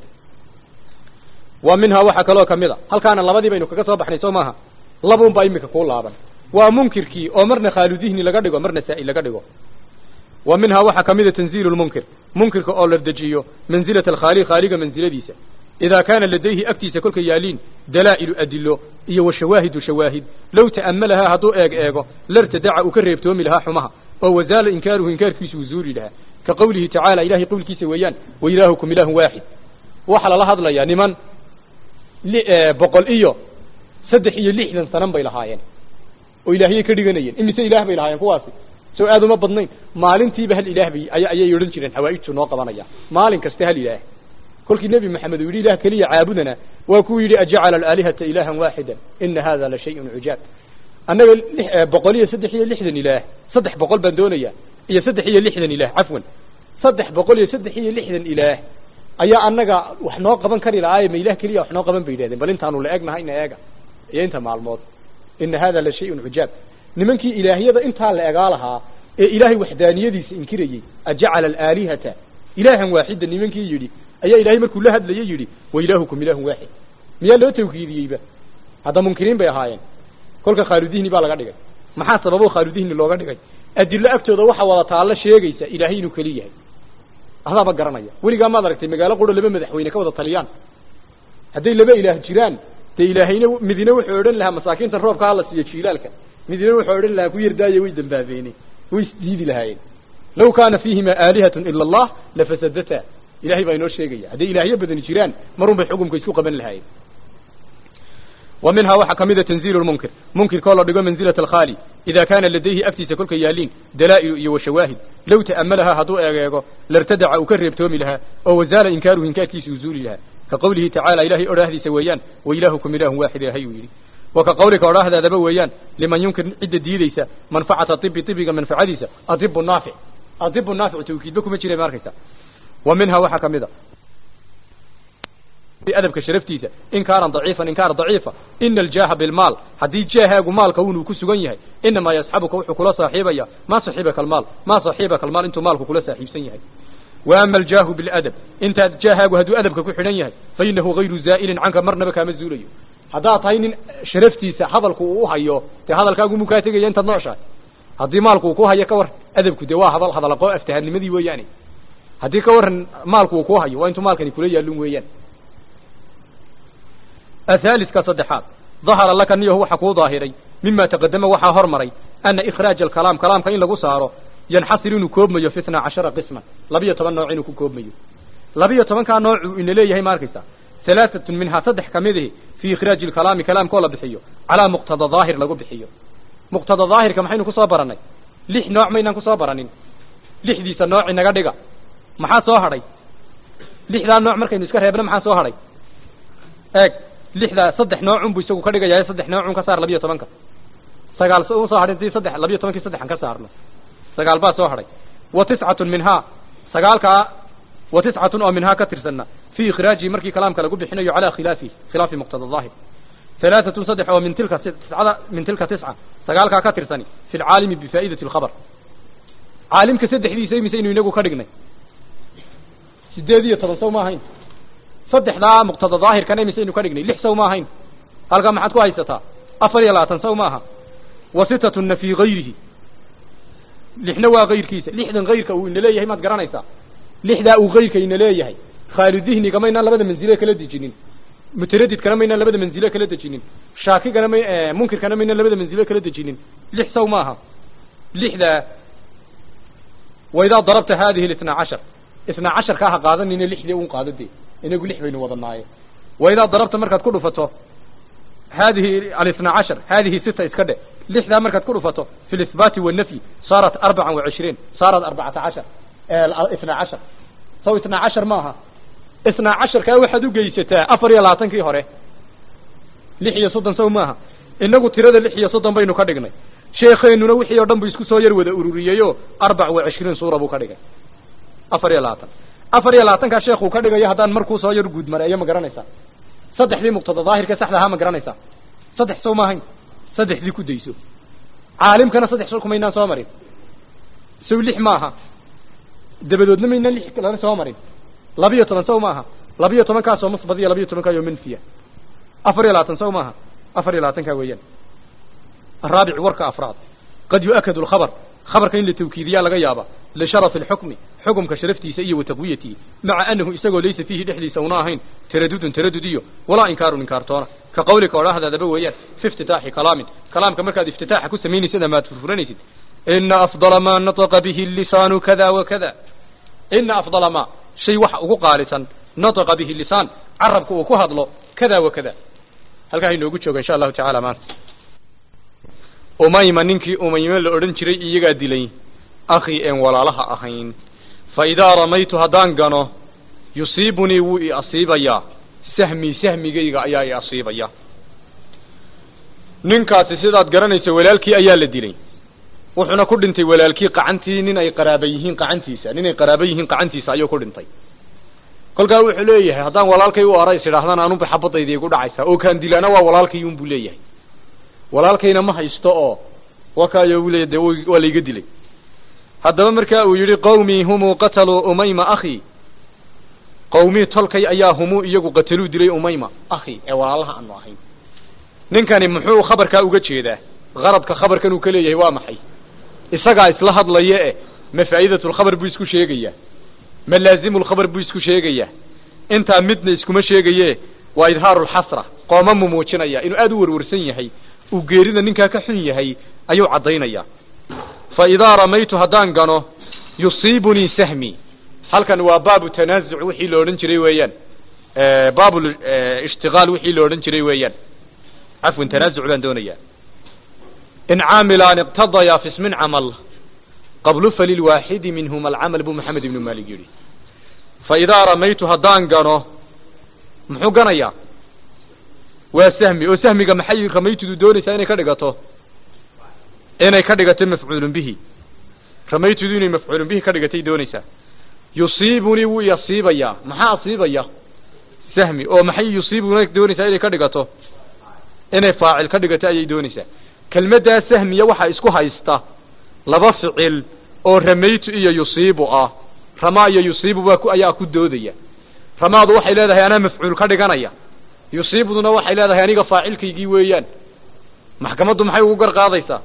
wa minhaa waxaa kaloo kamid a halkaana labadii baynu kaga soo baxnay soo maaha labuun baa imika kuu laaban waa munkirkii oo marna khaaludihni laga dhigo marna saa'il laga dhigo wa minhaa waxaa ka mid a tanziilu lmunkir munkirka oo la dejiyo manzilat alkhaali khaaliga mansiladiisa idaa kaana ladayhi agtiisa kolka yaaliin dalaa'ilu adilo iyo wa shawaahidu shawaahid low ta'ammalahaa hadduu eeg eego lartadaca uu ka reebtoomi lahaa xumaha oo wazaala inkaaruhu inkaarkiisu uu zuuli lahaa ka qawlihi tacaala ilahay qowlkiisa weeyaan wa ilaahukum ilaahun waaxid waxaa lala hadlayaa niman boqol iyo saddex iyo lixdan sanan bay lahaayeen oo ilaahiyay ka dhiganayeen imise ilaah bay lahaayeen kuwaasi soo aad uma badnayn maalintiiba hal ilaah bay aya ayay odhan jireen xawaa'ijtu noo qabanaya maalin kaste hal ilaah kolkii nebi maxamed uu yidhi ilaah keliya caabudana waa kuu yidhi ajacala alaalihata ilaahan waaxidan ina hada la shayun cujaab annaga boqol iyo saddex iyo lixdan ilaah saddex boqol baan doonayaa iyo saddex iyo lixdan ilaah cafwan saddex boqol iyo saddex iyo lixdan ilaah ayaa annaga wax noo qaban kari lahaaye ma ilah keliya wax noo qaban bay yidhahdeen bal intaanu la egnahay ina eega iyo inta maalmood ina hada la shayun cujaab nimankii ilaahyada intaa la egaa lahaa ee ilaahay waxdaaniyadiisa inkirayey ajacala alaalihata ilaahan waaxida nimankii yidhi ayaa ilahay markuu la hadlayay yidhi wa ilaahukum ilaahun waaxid miyaa loo tawkiidiyeyba hadda munkiriin bay ahaayeen kolka khaaludihni baa laga dhigay maxaa sababo khaaludihni looga dhigay adilo agtooda waxa wada taallo sheegaysa ilaahay inuu keli yahay adaaba garanaya weligaa maad aragtay magaalo quro laba madaxweyne ka wada taliyaan hadday laba ilaah jiraan dee ilaahayna midina wuxuu odhan lahaa masaakiintan roobka hala siiyo jiilaalka midina wuxuu odhan lahaa ku yardaaye way dambaabeene way isdiidi lahaayeen law kaana fiihima aalihatun ila allah lafasadata ilahay baa inoo sheegaya hadday ilaahyo badani jiraan marun bay xukumka isku qaban lahaayeen wa minhaa waxaa kamida tanziilu lmunkir munkirkoo la dhigo manzilat alkhaali ida kaana ladayhi agtiisa kolka yaaliin dalaa'ilu iyo washawaahid low ta'amalahaa hadduu eegeego lartadaca uu ka reebtoomi lahaa oo wazaala inkaaruhu inkaarkiisa uu zuuli lahaa ka qawlihi tacaala ilahay odhaahdiisa weeyaan wa ilaahukum ilaahun waaxid ilahay uu yidhi wa ka qawlika odhaahdaadaba weeyaan liman yunkir cidda diideysa manfacata ibi ibiga manfacadiisa adibu naafic adibu naafic tawkiidba kuma jira ma arkaysa wa minhaa waxaa kamid a adabka sharaftiisa inkaaran daciifan inkaar daciifa ina aljaaha bilmaal haddii jaahaagu maalka unuu ku sugan yahay inamaa yasxabuka wuxuu kula saaxiibaya maa saxiibaka almaal maa saxiibaka almaal intuu maalku kula saaxiibsan yahay wa ama aljaahu biladab intaad jaahaagu hadduu adabka ku xidhan yahay fa inahu gayru zaa'ilin canka marnaba kaama zuulayo haddaad tahay nin sharaftiisa hadalku uu uhayo dee hadalkaagu muu kaa tegaya intaad nooshahay haddii maalku uu ku hayo ka war adabku dee waa hadal hadalaqoo aftahannimadii weeyaane haddii ka waran maalku uu ku hayo waa intuu maalkani kula yaalun weeyaan ahaaliska saddexaad dahara laka niyahu waxa kuu daahiray mima taqadama waxaa hormaray ana ikhraaja alkalaam kalaamka in lagu saaro yanxasir inuu koobmayo fi itnaa cashara qisman labiyo toban nooc inuu ku koobmayo labiyo tobankaa noocuu ina leeyahay ma arkaysa halaaatun minhaa saddex kamid ihi fii ikhraaji alkalaami kalaamkoo la bixiyo calaa muqtada daahir lagu bixiyo muqtada daahirka maxaynu kusoo baranay lix nooc maynaan kusoo baranin lixdiisa nooc inaga dhiga maxaa soo hadhay lixdaa nooc markaynu iska reebna maxaa soo hadhay eeg lixdaa saddex noocun buu isagu ka dhigayaa saddex noocun ka saar labiyo tobanka sagaal u soo hadhay intii saddex labiyo tobankii saddexan ka saarno sagaal baa soo hadhay wa tiscatun minhaa sagaalkaa wa tiscatun oo minhaa ka tirsanna fii ikhraajihi markii kalaamka lagu bixinayo calaa khilaafihi khilaafi muqtada daahir halaatatun saddex oo min tilka tiscada min tilka tisca sagaalkaa ka tirsani fi lcaalimi bifaa'idati alkhabar caalimka saddexdiisa imisaynu inagu ka dhignay sideed iyo toban saw ma ahayn saddexdaa muqtada daahirkana imisaynu ka dhignay lix saw ma ahayn halkaa maxaad ku haysataa afar iyo labaatan saw maaha wa sitatuna fii gayrihi lixna waa kayrkiisa lixdan kayrka uu ina leeyahay maad garanaysaa lixdaa uu kayrka ina leeyahay khaali dihniga maynaan labada manzile kala dejinin mutaradidkana maynaan labada manzile kala dejinin shaakigana may munkirkana maynaan labada manzile kala dejinin lix saw maaha lixdaa waidaa darabta hadihi ااثنaa cashar اثنaa casharkaa ha qaadanina lixdii un qaado dee inagu lix baynu wadanaaye waidaa darabta markaad ku dhufato hadihi الاثنaa cashar hadihi sita iska dhe lixdaa markaad ku dhufato fi اlإثbaati والnafyi saarat arbaca وacishriin saarat arbacata cashar اثنaa cashar saw اثنaa cashar maaha اثنaa casharkaa waxaad ugeysataa afar iyo labaatankii hore lix iyo soddon saw maaha inagu tirada lix iyo soddon baynu ka dhignay sheekeenuna wixii oo dhan bu isku soo yar wada ururiyeyo arbac wa cishriin suura buu ka dhigay afar iyo labaatan afar iyo labaatankaa sheekuu ka dhigayo haddaan markuu soo yar guud mareeyo ma garanaysaa saddexdii muqtada daahirka saxda ahaa ma garanaysaa saddex sow maahayn saddexdii ku dayso caalimkana saddex sow kumaynaan soo marin sow lix maaha dabadoodna maynaan lix kalena soo marin labiyo toban sow maaha labiyo tobankaasoo musbadiya labiyo tobankaayoo manfiya afar iyo labaatan sow maaha afar iyo labaatankaa weeyaan الرابع ورka أفراد قد يؤكد الخبر خبرka in la توkiidiya laga yaaba لشhرف الحكم حكمka شhرفtiisa iyo وتقويته مaعa أنه isagoo laysa فيhi dhexdiisa una ahayn تردد تردد iyo وalaa iنكاar iنكاartoona ka qawlika odhaahdaadaba weeyaan في افتتاحi كلاaم كلاaمka markaad افتتاaxa ku samaynaysid ama ad furfuranaysid إنa أفضل ma نطق به اللسان كذا وكذا إنa أفضل ma شhay waxa ugu qaalisan نطق به اللسان carabka uu ku hadlo كذا وكذا halkaa inoogu jooga إن شاء الله taعالى maanta umayma ninkii umayme la odhan jiray iyagaa dilay akhii een walaalaha ahayn fa idaa ramaytu haddaan gano yusiibunii wuu i asiibayaa sahmii sahmigayga ayaa i asiibaya ninkaasi sidaad garanaysa walaalkii ayaa la dilay wuxuuna ku dhintay walaalkii qacantii nin ay qaraaba yihiin qacantiisa nin ay qaraaba yihiin qacantiisa ayuu ku dhintay kolkaa wuxuu leeyahay haddaan walaalkay u arays idhaahdaan anuba xabadayda igu dhacaysaa oo kaan dilaana waa walaalkay un buu leeyahay walaalkayna ma haysto oo wakaayo u leeya de waa layga dilay haddaba markaa uu yidhi qawmii humuu qataluu umayma akhi qawmii tolkay ayaa humuu iyagu qataluu dilay umayma akhi ee walaalaha aanu ahayn ninkani muxuu khabarkaa uga jeedaa qaradka khabarkan uu ka leeyahay waa maxay isagaa isla hadlaya eh ma faa'idatulkhabar buu isku sheegayaa ma laazimu lkhabar buu isku sheegayaa intaa midna iskuma sheegaye waa idhaaru lxasra qooma mu muujinaya inuu aada u warwarsan yahay uu geerida ninkaa ka xun yahay ayuu caddaynaya fa idaa ramaytu haddaan gano yusiibunii sahmi halkan waa baabu tanaasuc wixii la odhan jiray weeyaan baabu ishtigaal wixii la odhan jiray weeyaan cafwan tanaasuc baan doonayaa in caamilaan iqtadaya fi ismin camal qablu falilwaaxidi minhuma alcamal buu maxamed ibnu maalik yidhi fa idaa ramaytu haddaan gano muxuu ganayaa waa sahmi oo sahmiga maxay ramaytudu doonaysaa inay ka dhigato inay ka dhigato mafcuulun bihi ramaytudu inay mafcuulun bihi ka dhigatay doonaysaa yusiibunii wuu iasiibayaa maxaa asiibaya sahmi oo maxay yusiibuna doonaysaa inay ka dhigato inay faacil ka dhigato ayay doonaysaa kelmaddaa sahmiya waxaa isku haysta laba ficil oo ramaytu iyo yusiibu ah ramaa iyo yusiibu baa ku ayaa ku doodaya ramaadu waxay leedahay anaa mafcuul ka dhiganaya yusiibuduna waxay leedahay aniga faacilkaygii weeyaan maxkamaddu maxay ugu gar qaadaysaa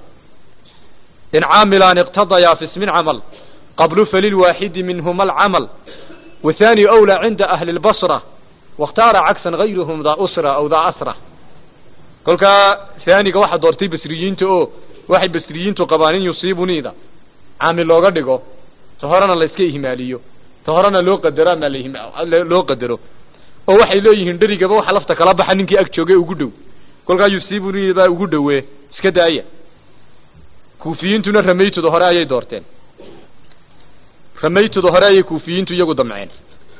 in caamilaan iqtadayaa fi ismin camal qablu falilwaaxidi minhuma alcamal wathani awlaa cinda ahli lbasra wakhtaara cagsan gayruhum daa usra aw daa asra kolkaa haaniga waxaa doortay basriyiinta oo waxay basriyiintu qabaan in yusiibuniida caamil looga dhigo ta horena la iska ihmaaliyo ta horena loo qadaro ama loo qadaro oo waxay leeyihiin dherigaba waxa lafta kala baxa ninkii ag jooge ugu dhow kolkaa yusiibuniidaa ugu dhowe iska daaya kuufiyiintuna ramaytuda hore ayay doorteen ramaytuda hore ayay kuufiyiintu iyagu damceen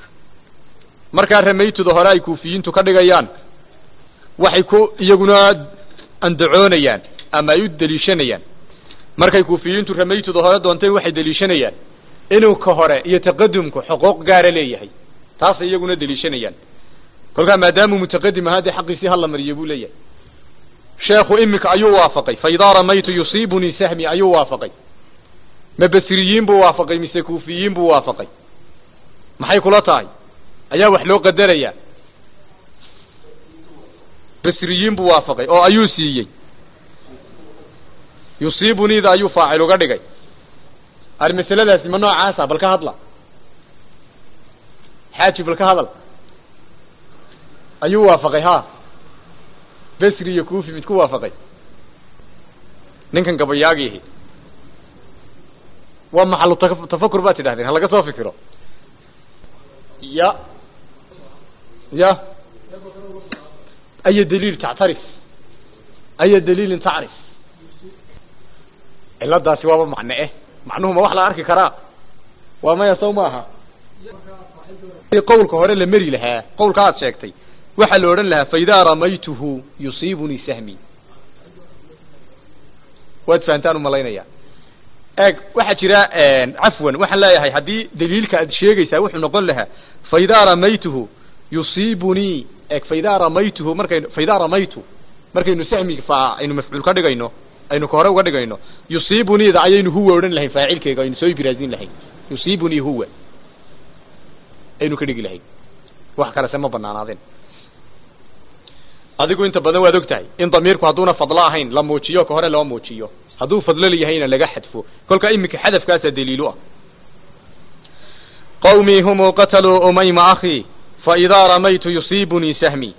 markaa ramaytuda hore ay kuufiyiintu ka dhigayaan waxay ku iyaguna andacoonayaan ama ay u deliishanayaan markay kuufiyiintu ramaytuda hore doonteen waxay deliishanayaan inuu ka hore iyo taqadumku xuquuq gaara leeyahay taasay iyaguna deliishanayaan kolkaa maadaamuu mutaqadim ahaa dee xaqiisii hala mariyo buu leeyahay sheekhu iminka ayuu waafaqay fa idaa ramaytu yusiibunii sahmi ayuu waafaqay ma basriyiin buu waafaqay mise kuufiyiin buu waafaqay maxay kula tahay ayaa wax loo qadarayaa basriyiin buu waafaqay oo ayuu siiyey yusiibuniida ayuu faacil uga dhigay ar masaladaasi ma noocaasa bal ka hadla xaaji bal ka hadal ayuu waafaqay ha basri iyo kuufi mid ku waafaqay ninkan gabayaagiihi waa maxalu ta- tafakur baad tidhahdeen ha laga soo fikiro ya ya aya daliil tactarif aya daliilin tacrif ciladaasi waaba macne eh macnuhu ma wax la arki karaa waa maya sow maaha qowlka hore la meri lahaa qowlka aad sheegtay waxaa la odhan lahaa faidaa ramaytuhu yusiibunii sahmi waad fahantaan umalaynaya eeg waxaa jira cafwan waxaan leeyahay haddii daliilka aad sheegaysaa wuxuu noqon lahaa faidaa ramaytuhu yusiibunii eeg faidaa ramaytuhu markaynu faidaa ramaytu markaynu sahmi fa aynu mafcuul ka dhigayno aynu ka hore uga dhigayno yusiibuniida ayaynu huwa odhan lahayn faacilkeega aynu soo ibraazin lahayn yusiibunii huwa aynu ka dhigi lahayn wax kalese ma banaanaadeen adigu inta badan waad og tahay in damiirku hadduuna fadlo ahayn la muujiyo ka hore loo muujiyo hadduu fadlo layahayna laga xadfo kolka iminka xadafkaasaa daliilu ah qawmii humuu qataluu umayma akhi faidaa ramaytu yusiibunii sahmi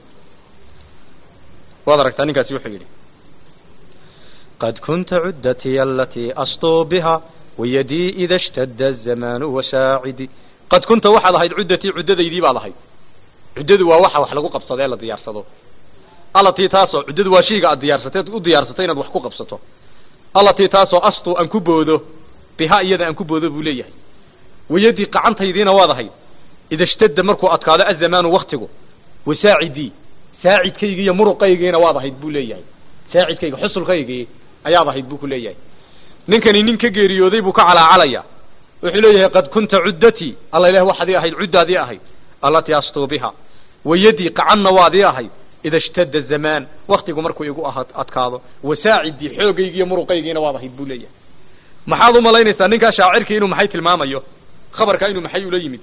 waad aragtaa ninkaasi wuxuu yidhi قد كنت عدتي التي أسطو بها ويدي إذا اشتد الزمان وساعدي qad kunta waxaad ahayd cuddatii cuddadaydii baad ahayd cuddadu waa waxa wax lagu qabsado ee la diyaarsado allatii taasoo cuddadu waa shayga aad diyaarsatay u diyaarsatay inaad wax ku qabsato allatii taasoo astu aan ku boodo biha iyada aan ku boodo buu leeyahay wayadii qacantaydiina waad ahayd ida ishtadda markuu adkaado azamaanu waktigu wasaacidii saacidkaygii iyo muruqaygiina waad ahayd buu leeyahay saacidkayga xusulkaygii ayaad ahayd buu ku leeyahay ninkani nin ka geeriyooday buu ka calaacalaya wuxuu leeyahay qad kunta cuddatii alla ilaah waxaadii ahayd cuddaadii ahayd allatii astuu biha wayadii qacanna waadii ahayd ida ishtadda zamaan waktigu markuu igu aha adkaado wasaacidii xoogaygi iyo muruqaygiina waad ahayd buu leeyahay maxaad u malaynaysaa ninkaa shaacirkii inuu maxay tilmaamayo khabarka inuu maxay ula yimid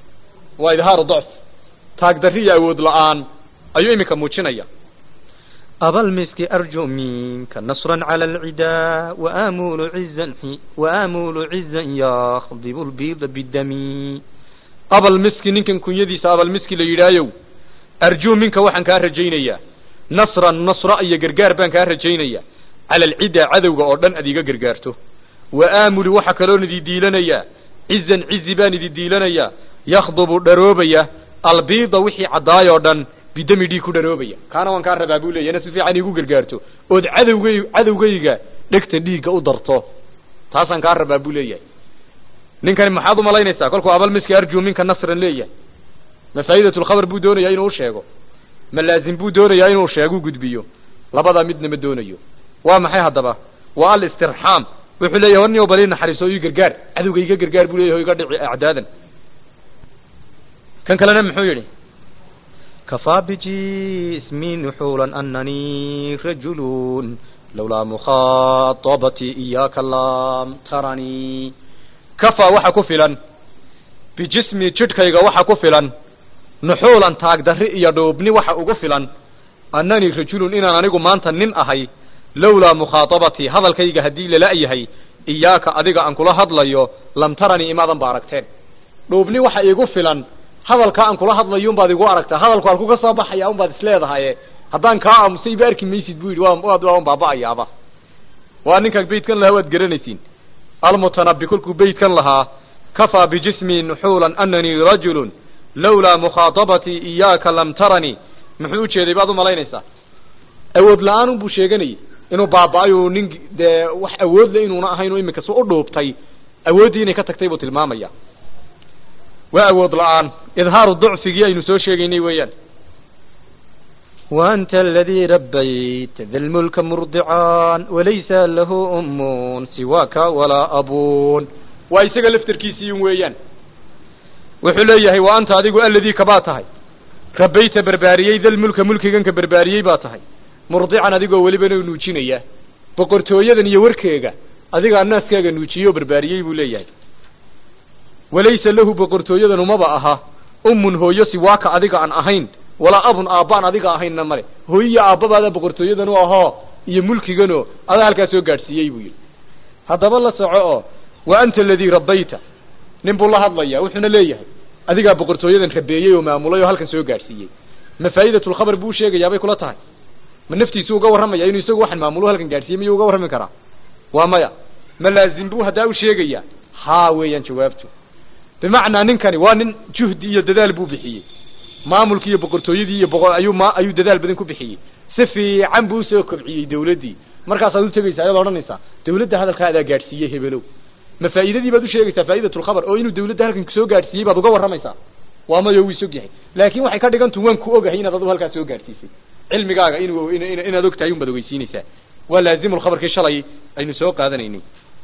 waa idhaaru docf taagdarri iyo awood la-aan ayuu iminka muujinaya أبا المسك أرجو منك نصرا على العدا وآمول عزا وآمول عزا يخضب البيض بالدم أبا المسك نكن كن يديس أبا المسك ليرايو أرجو منك وحن كان رجينيا نصرا نصر أي قرقار بان كان رجينيا على العدا عدو أردن أديق قرقارته وآمل وحكالون دي ديلنيا عزا عز بان دي ديلنيا يخضب دروبيا البيض وحي عداي أردن bidami dhiig ku dharoobaya kaana waan kaa rabaa buu leeyana si fiican igu gargaarto ood cadowgay cadowgayga dhegta dhiigga u darto taasaan kaa rabaa buu leeyahay ninkani maxaad u malaynaysaa kolkuu abal miski arju minka nasran leeyahay ma faa'idatulkhabar buu doonayaa inuu sheego ma laazim buu doonayaa inuu sheegu gudbiyo labadaa midna ma doonayo waa maxay haddaba waa alistirxaam wuxuu leeyahay war nin bali naxariiso ii gargaar cadowga iga gargaar buu leeyahay o iga dhici acdaadan kan kalena muxuu yidhi كفى بجسمي نحولا أنني رجل لولا مخاطبتي إياك لم ترني كفى وحا كفلا بجسمي جدكيغا وحا كفلا نحولا تاك دري يدوبني وحا أغفلا أنني رجل إنا نانيقو مانتا نن أهي لولا مخاطبتي هذا الكيغا هدي للأيهي إياك أديغا أنكلا هدليو لم ترني إمادا باركتين دوبني وحا إغفلا hadalkaa aan kula hadlayo unbaad igu aragtaa hadalku halku ka soo baxaya unbaad isleedahaye haddaan kaa aamusay iba arki maysid bu yidhi waad waan baaba'ayaaba waa ninkan beytkan lahaa waad garanaysiin almutanabi kolkuu beytkan lahaa kafaa bijismi nuxuulan ananii rajulun lawlaa mukhaatabatii iyaaka lam taranii muxuu ujeeday baad umalaynaysaa awood la-aan unbuu sheeganayay inuu baaba-ayo nin dee wax awood le inuuna ahayn oo imika su u dhuubtay awooddii inay ka tagtay buu tilmaamaya waa awood la-aan idhaaru ducfigii aynu soo sheegaynay weeyaan وأنت الذي ربيت ذا الملك مرضعان وليس له أم سواك ولا أبون waa isaga laftarkiisii weeyaan wuxuu leeyahay wa anta adigu aladii kabaa tahay rabayta barbaariyey dal mulka mulkiganka barbaariyey baa tahay murdican adigoo welibana nuujinaya boqortooyadan iyo warkeega adigaa naaskaaga nuujiyey oo barbaariyey buu leeyahay walaysa lahu boqortooyadan umaba aha ummun hooyo siwaaka adiga aan ahayn walaa abun aabbaan adiga ahaynna male hooyiyo aabbabaada boqortooyadan u ahoo iyo mulkiganoo adaa halkaa soo gaadhsiiyey buu yidhi haddaba la soco oo wa anta aladii rabbayta nin buu la hadlaya wuxuuna leeyahay adigaa boqortooyadan rabeeyey oo maamulay oo halkan soo gaadhsiiyey ma faa'idatulkhabar buu sheegayaa bay kula tahay ma naftiisu uga warramaya inuu isagu waxan maamulo halkan gaadhsiiyey miyuu uga warrami karaa waa maya ma laazim buu haddaa u sheegayaa haa weeyaan jawaabtu bimacnaa ninkani waa nin juhdi iyo dadaal buu bixiyey maamulkii iyo boqortooyadii iyo boqor ayuu ma ayuu dadaal badan ku bixiyey si fiican buu usoo kobciyey dawladdii markaasaad u tegaysaa ayaad odhanaysaa dawladda hadalkaa adaa gaadhsiiyey hebelow ma faa'iidadii baad u sheegaysaa faa'idatulkhabar oo inuu dawladda halkan soo gaadhsiiyey baad uga warramaysaa waa mayo wuu isog yahay laakin waxay ka dhigantu waan ku ogahay inaad adu halkaas soo gaadhsiisay cilmigaaga inuu inaad og tahay unbaad ogeysiinaysaa waa laazimulkhabarkii shalay aynu soo qaadanaynay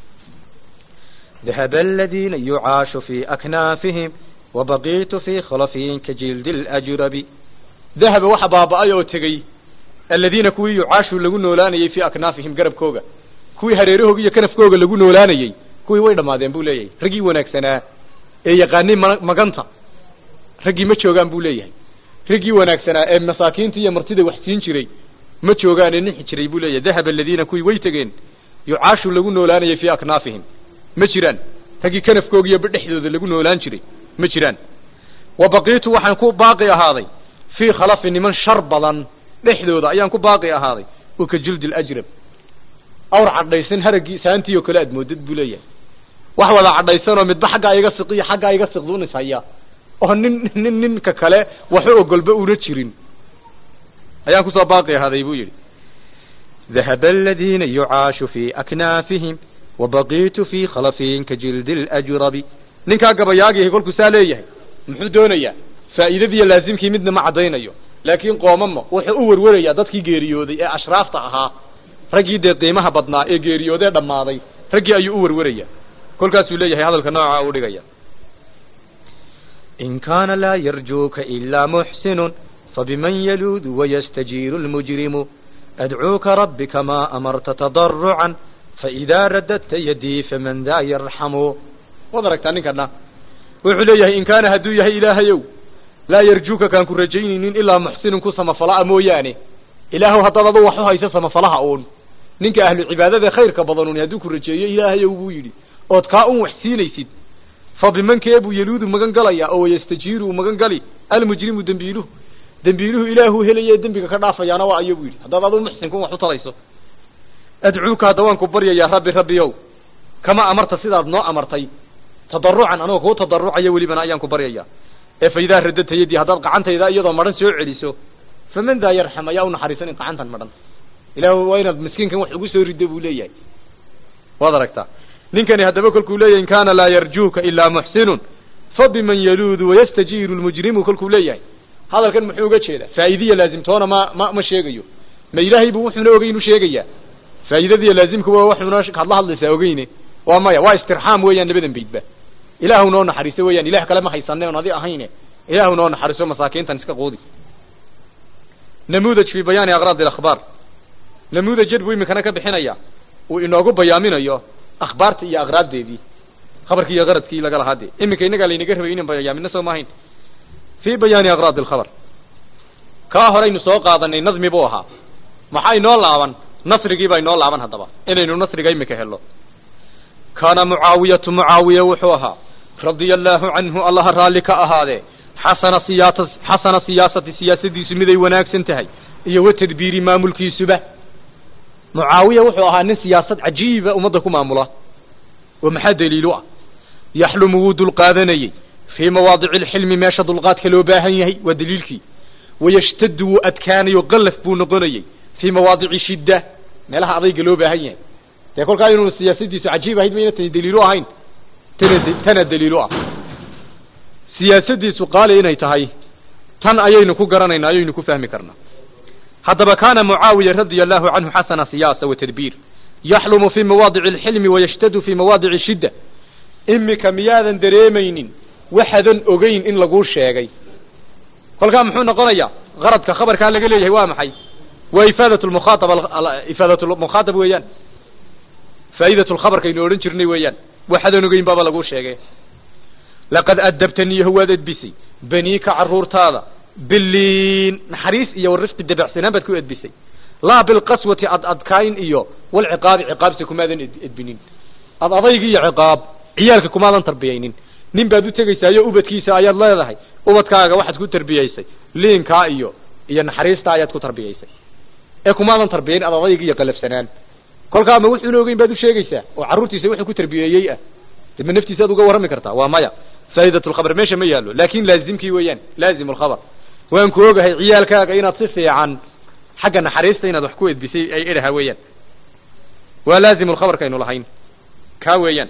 ذهب الذين يعاش في أكنافهم وبقيت في خلفهم كجلد الأجرب dahaba waxa baaba-ay oo tegey aladiina kuwii yucaashu lagu noolaanayey fii aknaafihim garabkooga kuwii hareerahooga iyo kanafkooga lagu noolaanayey kuwii way dhammaadeen buu leeyahay raggii wanaagsanaa ee yaqaanay ma maganta raggii ma joogaan buu leeyahay raggii wanaagsanaa ee masaakiinta iyo martida wax siin jiray ma joogaane nixi jiray buu leeyahay dahaba aladiina kuwii way tegeen yucaashu lagu noolaanayey fii aknaafihim ma jiraan raggii kanafkooga iyo dhexdooda lagu noolaan jiray ma jiraan wa baqiitu waxaan ku baaqi ahaaday fii khalafi niman shar badan dhexdooda ayaan ku baaqi ahaaday oo ka jildi alajrab awr cadhaysan haraggii saantii oo kale aad moodad buu leeyahay wax wada cadhaysanoo midba xaggaa iga siqiyo xaggaa iga siqduunis haya oo nin nin ninka kale waxu ogolba una jirin ayaan kusoo baaqi ahaaday buu yidhi ذهب الذين يعاش في أكنافهم وبقيت في خلفهم كجلد الأجرب ninkaa gabayaagihi kolkuu saa leeyahay muxuu doonayaa faa'iidadiiyo laazimkii midna ma caddaynayo laakiin qoomama wuxuu u werwerayaa dadkii geeriyooday ee ashraafta ahaa raggii dee qiimaha badnaa ee geeriyoodee dhammaaday raggii ayuu u werwerayaa kolkaasuu leeyahay hadalka nooca u dhigaya إن كان لا يرجوك إلا محسن فبمن يلوذ ويستجير المجرم أدعوك رب كما أمرت تضرعا فإذا رددت يدي فمن ذا يرحم waad aragtaa ninkana wuxuu leeyahay in kaana hadduu yahay ilaahayow laa yarjuuka kaan ku rajaynaynin ilaa muxsinun ku samafalaa mooyaane ilaahow haddaad adu wax u hayso samafalaha uun ninka ahlu cibaadada khayrka badanun hadduu ku rajeeyo ilaahayow buu yidhi ood kaa un wax siinaysid fa bimankee buu yaluudu magan galaya oo wayastajiiru uu magan gali almujrimu dembiiluhu dembiiluhu ilaahuu helaye dembiga ka dhaafayaana waa ayo buu yidhi haddaad adu muxsinkun wax u talayso adcuuka hadda waan ku baryayaa rabbi rabbiyow kama amarta sidaad noo amartay tadarucan anigoo kuu tadarucaya welibana ayaan ku baryayaa ee fa idaa radadta yadii haddaad gacantayda iyadoo madhan soo celiso faman daa yarxam ayaa u naxariisanin gacantan madhan ilaahu waa inaad miskiinkan wax ugu soo riddo buu leeyahay waad aragtaa ninkani haddaba kolkuu leeyahay in kaana laa yarjuuka ilaa muxsinun fabiman yaluudu wayastajiiru lmujrimu kolkuu leeyahay hadalkan muxuu uga jeedaa faa'iidiya laazimtoona ma ma ma sheegayo ma ilaahay buu wuxuuna ogeyn u sheegayaa faa'iidadiya laazimkuwa waxuuna hadla hadlaysaa ogeyne waa maya waa istirxaam weeyaan labadan baydba ilaahu noo naxariiso weeyaan ilaah kale ma haysane on adi ahayne ilaahu noo naxariiso masaakiintan iska quudi namuudaj fi bayaani aqraad ilakhbaar namuudajad buu iminkana ka bixinaya uu inoogu bayaaminayo akhbaarta iyo aqraaddeedii khabarkii iyo qaradkii laga lahaa dee iminka innagaa laynaga rabay inan bayaamino soo maahayn fi bayaani aqraad alkhabar kaa horeynu soo qaadanay nadmi buu ahaa maxaa inoo laaban nasrigii baa inoo laaban haddaba inaynu nasriga imika helo kaana mucaawiyatu mucaawiya wuxuu ahaa radia allaahu canhu allaha raalli ka ahaadee xasana siyaasa xasana siyaasati siyaasadiisu miday wanaagsan tahay iyo wa tadbiiri maamulkiisuba mucaawiya wuxuu ahaa nin siyaasad cajiiba ummadda ku maamula oo maxaa daliilu ah yaxlumu wuu dulqaadanayey fii mawaadici alxilmi meesha dulqaadka loo baahan yahay waa daliilkii wayashtadu wuu adkaanayo qalaf buu noqonayey fii mawaadici shidda meelaha adayga loo baahan yahay dee kolkaa inuu siyaasadiisu cajiib ahayd mayna tani daliilu ahayn tana tana daliilu ah siyaasadiisu qaali inay tahay tan ayaynu ku garanaynaa ayaynu ku fahmi karnaa haddaba kaana mucaawiya radia allahu canhu xasana siyaasa wa tadbiir yaxlumu fii mawaadici alxilmi wayashtadu fii mawaadici shidda imika miyaadan dareemaynin waxaadan ogeyn in laguu sheegay kolkaa muxuu noqonayaa qaradka khabarkaa laga leeyahay waa maxay waa ifaadat lmukhaaab ifaadat lmukhaatab weeyaan faa'idat lkhabarkaynu odhan jirnay weeyaan waxaadan ogeyn baaba laguu sheegay laqad adabtaniyahu waad edbisay baniika carruurtaada biliin naxariis iyo warifqi dabacsanaan baad ku edbisay laa bilqaswati ad adkayn iyo walciqaabi ciqaabta kumaadan edbinin ad adaygi iyo ciqaab ciyaalka kumaadan tarbiyaynin nin baad u tegaysaayo ubadkiisa ayaad leedahay ubadkaaga waxaad ku tarbiyaysay liinkaa iyo iyo naxariistaa ayaad ku tarbiyaysay ee kumaadan tarbiyayn ad adaygi iyo qalafsanaan kolkaa ma wuxuuna ogeyn baad u sheegaysaa oo carruurtiisa wuxuu ku tarbiyeeyey ah de ma naftiisa ad uga warrami kartaa waa maya faa'idat lkhabar meesha ma yaallo laakin laazimkii weeyaan laazim lkhabar waan ku ogahay ciyaalkaaga inaad si fiican xagga naxariista inaad wax ku edbisay ay edhaha weeyaan waa laazim lkhabarkaynu lahayn kaa weeyaan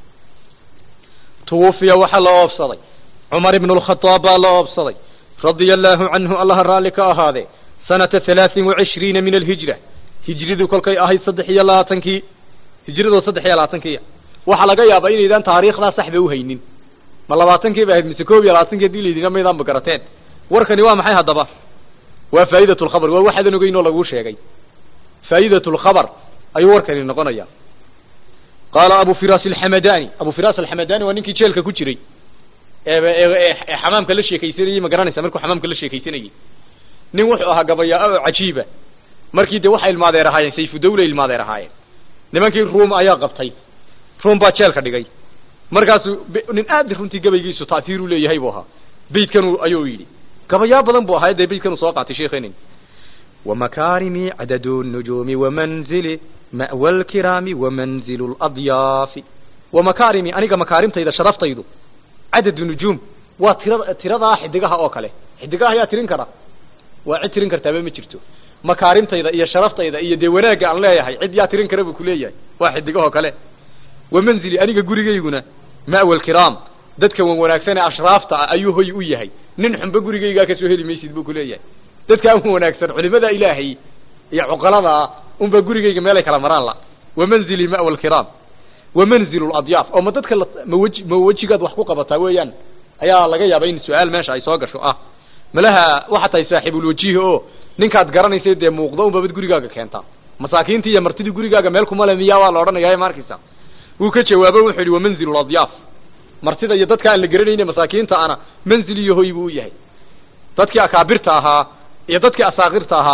tuwufiya waxaa la oobsaday cumar ibn lkhadaab baa la oobsaday radia allahu canhu allaha raalli ka ahaadee sanata halaaثin wacishriina min alhijra hijridu kolkay ahayd saddex iyo labaatankii hijradoo saddex iyo labaatankiia waxaa laga yaabaa inaydaan taariikhdaa saxba uhaynin ma labaatankii ba ahayd mise koob iyo labaatankii hadii laydina maydaan ba garateen warkani waa maxay haddaba waa faa'idat lkhabar waa waxaadan ogeyn oo laguu sheegay faa'idat lkhabar ayuu warkani noqonaya qaala abu firas alxamadani abu firas alxamadani waa ninkii jeelka ku jiray ee xamaamka la sheekaysanayey ma garanaysa markuu xamaamka la sheekaysanayey nin wuxuu ahaa gabayaa oo cajiiba markii de waxay ilmaadeer ahaayeen sayfu dawla ilmaadeer ahaayeen nimankii ruum ayaa qabtay ruum baa jeelka dhigay markaasuu nin aad runtii gabaygiisu ta'hiiru leeyahay buu ahaa beydkanu ayuu yidhi gabayaa badan buu ahaa dee beydkanu soo qaatay sheekhenin ومكارمي عدد النجوم ومنزلي مأوى الكرام ومنزل الأضياف ومكارمي أنيقا مكارمتا إذا شرفتيدو عدد النجوم وترضى حدقها أوكالي حدقها يا ترين كرا وعد ترين كرتا بما جرتو مكارمتا إذا إيا شرفتا إذا إيا ديواناقا أن لا يحي عد يا ترين كرا بكلية واحد دقها أوكالي ومنزلي أنيقا قريقا مأوى الكرام dadka wan wanaagsan ee ashraafta ayuu hoy u yahay nin xunba gurigaygaa kasoo heli maysid buu kuleeyahay dadka an wanaagsan culimada ilaahay iyo cuqalada unba gurigayga meelay kala maraan la wamanzili ma'wa alkiraam wamanzilu ladyaaf oo ma dadka maweji ma wejigaad wax ku qabataa weeyaan ayaa laga yaaba in su-aal meesha ay soo gasho ah malaha waxaa tahay saaxiibulwajihi oo ninkaad garanaysa dee muuqdo unbabad gurigaaga keentaa masaakiintii iyo martidii gurigaaga meel kumale miyaa waa la odhanaya ma arkaysa wuu ka jawaabo wuxuu yihi wamanzilu ladyaaf martida iyo dadka aan la garanayne masaakiinta ana manzil iyo hoy buu u yahay dadkii akaabirta ahaa iyo dadkii asaakirta ahaaba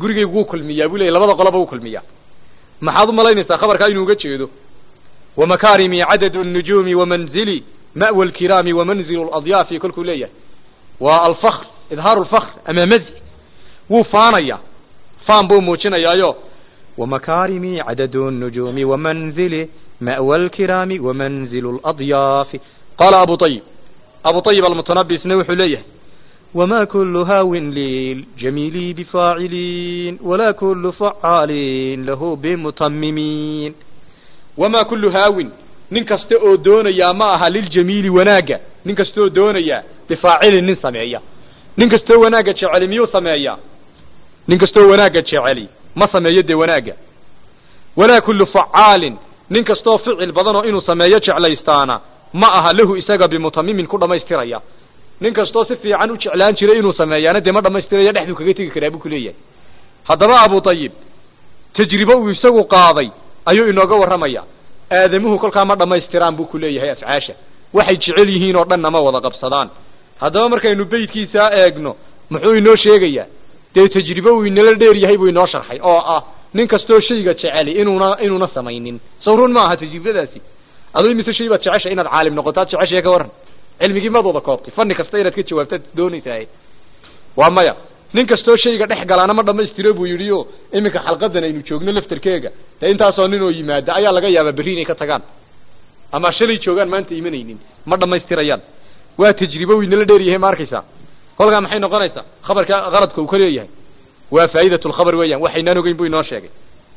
gurigaygu wuu kulmiyaa buu leeyahy labada qoloba wuu kulmiyaa maxaad u malaynaysaa khabarkaa inuu uga jeedo wamakaarimi cadadu الnujuumi wamanzili ma'wa alkiraami wamanzilu اladyaafi kolkuu leeyahay waa alfakr idhaaru lfakr ama mazi wuu faanaya faan buu muujinayaayo ومكارم عدد النجوم ومنزله مأوى الكرام ومنزل الأضياف qaala abu ayib abu ayib almutanabisna wuxuu leeyahay وما كل هاو للجميل بفاعلين ولا كل فعال له بمتممين wamaa kullu haawin nin kasta oo doonayaa ma aha liljamiili wanaagga nin kasta oo doonaya bifaacilin nin sameeya nin kastoo wanaagga jeceli miyuu sameeyaa nin kastoo wanaagga jeceli ma sameeyo dee wanaagga walaa kullu facaalin nin kastoo ficil badan oo inuu sameeyo jeclaystaana ma aha lahu isaga bimutamimin ku dhammaystiraya nin kastoo si fiican u jeclaan jiray inuu sameeyaana dee ma dhammaystiraya dhexduu kaga tegi karaa buu ku leeyahay haddaba abu ayib tajribo uu isagu qaaday ayuu inooga warramaya aadamuhu kolkaa ma dhammaystiraan buu ku leeyahay afcaasha waxay jecel yihiin oo dhanna ma wada qabsadaan haddaba markaynu beydkiisaa eegno muxuu inoo sheegayaa dee tajribo uu inala dheer yahay buu inoo sharxay oo ah nin kastoo shayga jeceli inuuna inuuna samaynin sawrun ma aha tajribadaasi aduu imise shay baad jecesha inaad caalim noqoto ad jeceshae ka warran cilmigii maad wada koobtay fanni kasta inaad ka jawaabtaad doonaysaa waa maya nin kastoo shayga dhex galaana ma dhammaystiro buu yidhi o iminka xalqadan aynu joogno laftarkeega dee intaasoo nin oo yimaada ayaa laga yaabaa berri inay ka tagaan ama shalay joogaan maanta imanaynin ma dhammaystirayaan waa tajribo uu inala dheer yahay ma arkaysaa kolkaa maxay noqonaysaa khabarka qaladka uu ka leeyahay waa faa'idat lkhabar weeyaan waxaynaan ogeyn buu inoo sheegay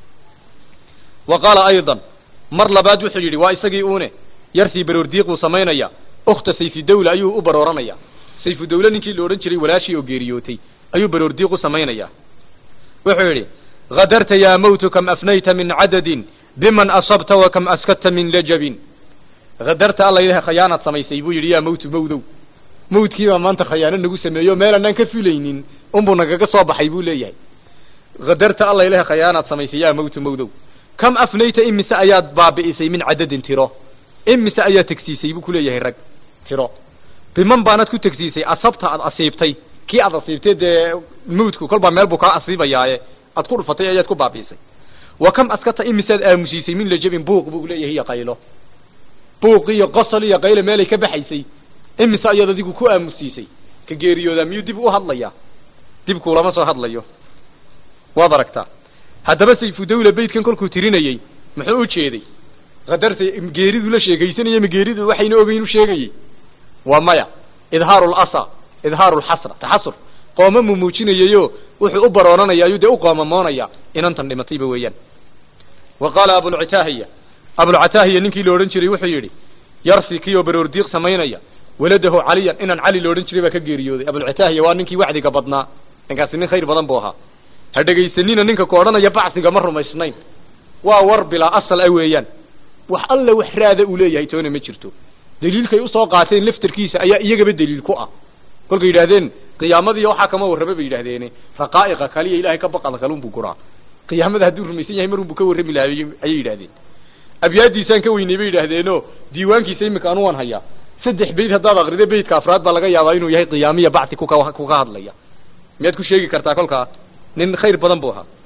wa qaala aydan mar labaad wuxuu yidhi waa isagii uune yarsii baroordiiq uu samaynaya ukhta sayfidawla ayuu u barooranaya sayfudawle ninkii la odhan jiray walaashii oo geeriyootay ayuu baroordiiq u samaynaya wuxuu yidhi hadarta yaa mawtu kam afnayta min cadadin biman asabta wa kam askadta min lajabin hadarta alla ilaha khayaanaad samaysay buu yidhi yaa mawtu mawdow mawdkiibaa maanta khayaano nagu sameeyo meel anaan ka filaynin unbuu nagaga soo baxay buu leeyahay hadarta alla ilaha khayaanaad samaysay yaa mawtu mawdow kam afnayta imise ayaad baabi'isay min cadadin tiro imise ayaad tegsiisay buu kuleeyahay rag tiro biman baanaad ku tegsiisay asabta aad asiibtay kii aad asiibtay dee mawdku kolbaa meel buu kaa asiibayaaye aad ku dhufatay ayaad ku baabi'isay wa kam askata imisead aamusiisay min lajabin buuq buu leeyahay iyo qaylo buuq iyo qosol iyo qaylo meelay ka baxaysay imise ayaad adigu ku aamusiisay ka geeriyoodaa miyuu dib u hadlayaa dib kuulama soo hadlayo waad aragtaa haddaba sayfudawla beydkan kolkuu tirinayey muxuu u jeeday qadarta geeridu la sheegaysanaya ma geeridu waxayna ogeyn u sheegayey waa maya idhaaru lasa idhaaru lxasra taxasur qooma mu muujinayayo wuxuu u barooranaya ayuu dee u qoomamoonaya inantan dhimatayba weeyaan wa qaala abulcitaahiya abulcataahiya ninkii la odhan jiray wuxuu yidhi yarsi kii oo baroordiiq samaynaya waladahu caliyan inaan cali la odhan jiray baa ka geeriyooday abulcitaahiya waa ninkii wacdiga badnaa ninkaasi nin khayr badan buu ahaa ha dhegaysanina ninka ku odhanaya bacsiga ma rumaysnayn waa war bilaa asal ah weeyaan wax alla wax raada uu leeyahay toona ma jirto daliilkay usoo qaateen laftarkiisa ayaa iyagaba daliil ku ah kolkay yidhahdeen qiyaamadiiyo waxaa kama warrama bay yidhahdeene raqaa'iqa kaliya ilahay ka baqada kalunbuu guraa qiyaamada hadduu rumaysan yahay marunbuu ka warrami lahay ayay yidhahdeen abyaadiisaan ka weynay bay yidhahdeeno diiwaankiisa imika anu waan hayaa saddex beyd haddaad akrido beydka afraad baa laga yaabaa inuu yahay qiyaamiya bacsi kuka kuka hadlaya miyaad ku sheegi kartaa kolkaa nin khayr badan buu ahaa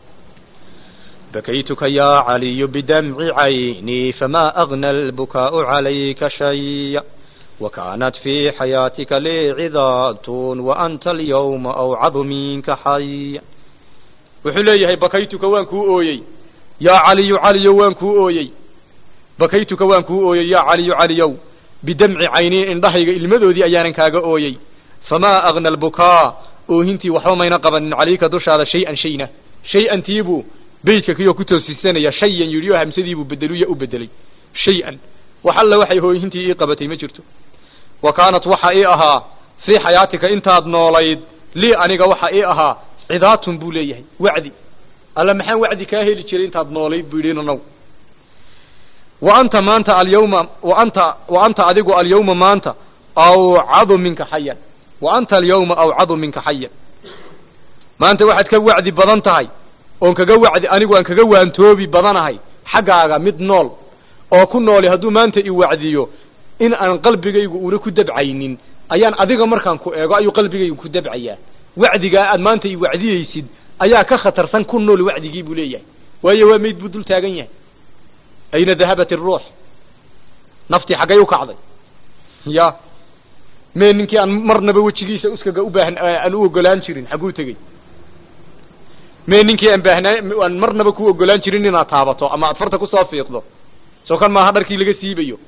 بكيتك يا علي بدمع عيني فما أغنى البكاء عليك شيء وكانت في حياتك لي عظات وأنت اليوم أوعظ منك حي wuxuu leeyahay bakaytuka waan kuu ooyey yaa caliyu caliyow waan kuu ooyey bakaytuka waan kuu ooyey yaa caliyu caliyow bidamci caynii indhahayga ilmadoodii ayaanan kaaga ooyey famaa agna albukaa oohintii waxba mayna qabanin calayka dushaada shay-an shayna shay-antiibuu beydka kiyoo ku toosisanaya shayan yidhi oo hamsadiibuu bedeluya u bedelay shay-an wax alla waxay hooyintii ii qabatay ma jirto wa kaanat waxa ii ahaa fii xayaatika intaad noolayd lii aniga waxa ii ahaa cidaatun buu leeyahay wacdi alla maxaan wacdi kaa heli jiray intaad noolayd buu yidhi nanow wa anta maanta alyawma wa anta wa anta adigu alyawma maanta awcadu minka xayan wa anta alyawma awcadu minka xayan maanta waxaad ka wacdi badan tahay oon kaga wacdi anigu aan kaga waantoobi badanahay xaggaaga mid nool oo ku nooli hadduu maanta i wacdiyo in aan qalbigaygu una ku dabcaynin ayaan adiga markaan ku eego ayuu qalbigaygu ku dabcayaa wacdigaa aad maanta i wacdiyeysid ayaa ka khatarsan ku nool wacdigii buu leeyahay waayo waa meyd buu dul taagan yahay ayna dahabat iruux naftii xaggay u kacday ya mee ninkii aan marnaba wejigiisa uskaga u baahan aan u ogolaan jirin xagguu tegey mee ninkii aan baahnaa aan marnaba ku ogolaan jirin inaad taabato ama aad farta kusoo fiiqdo soo kan maaha dharkii laga siibayo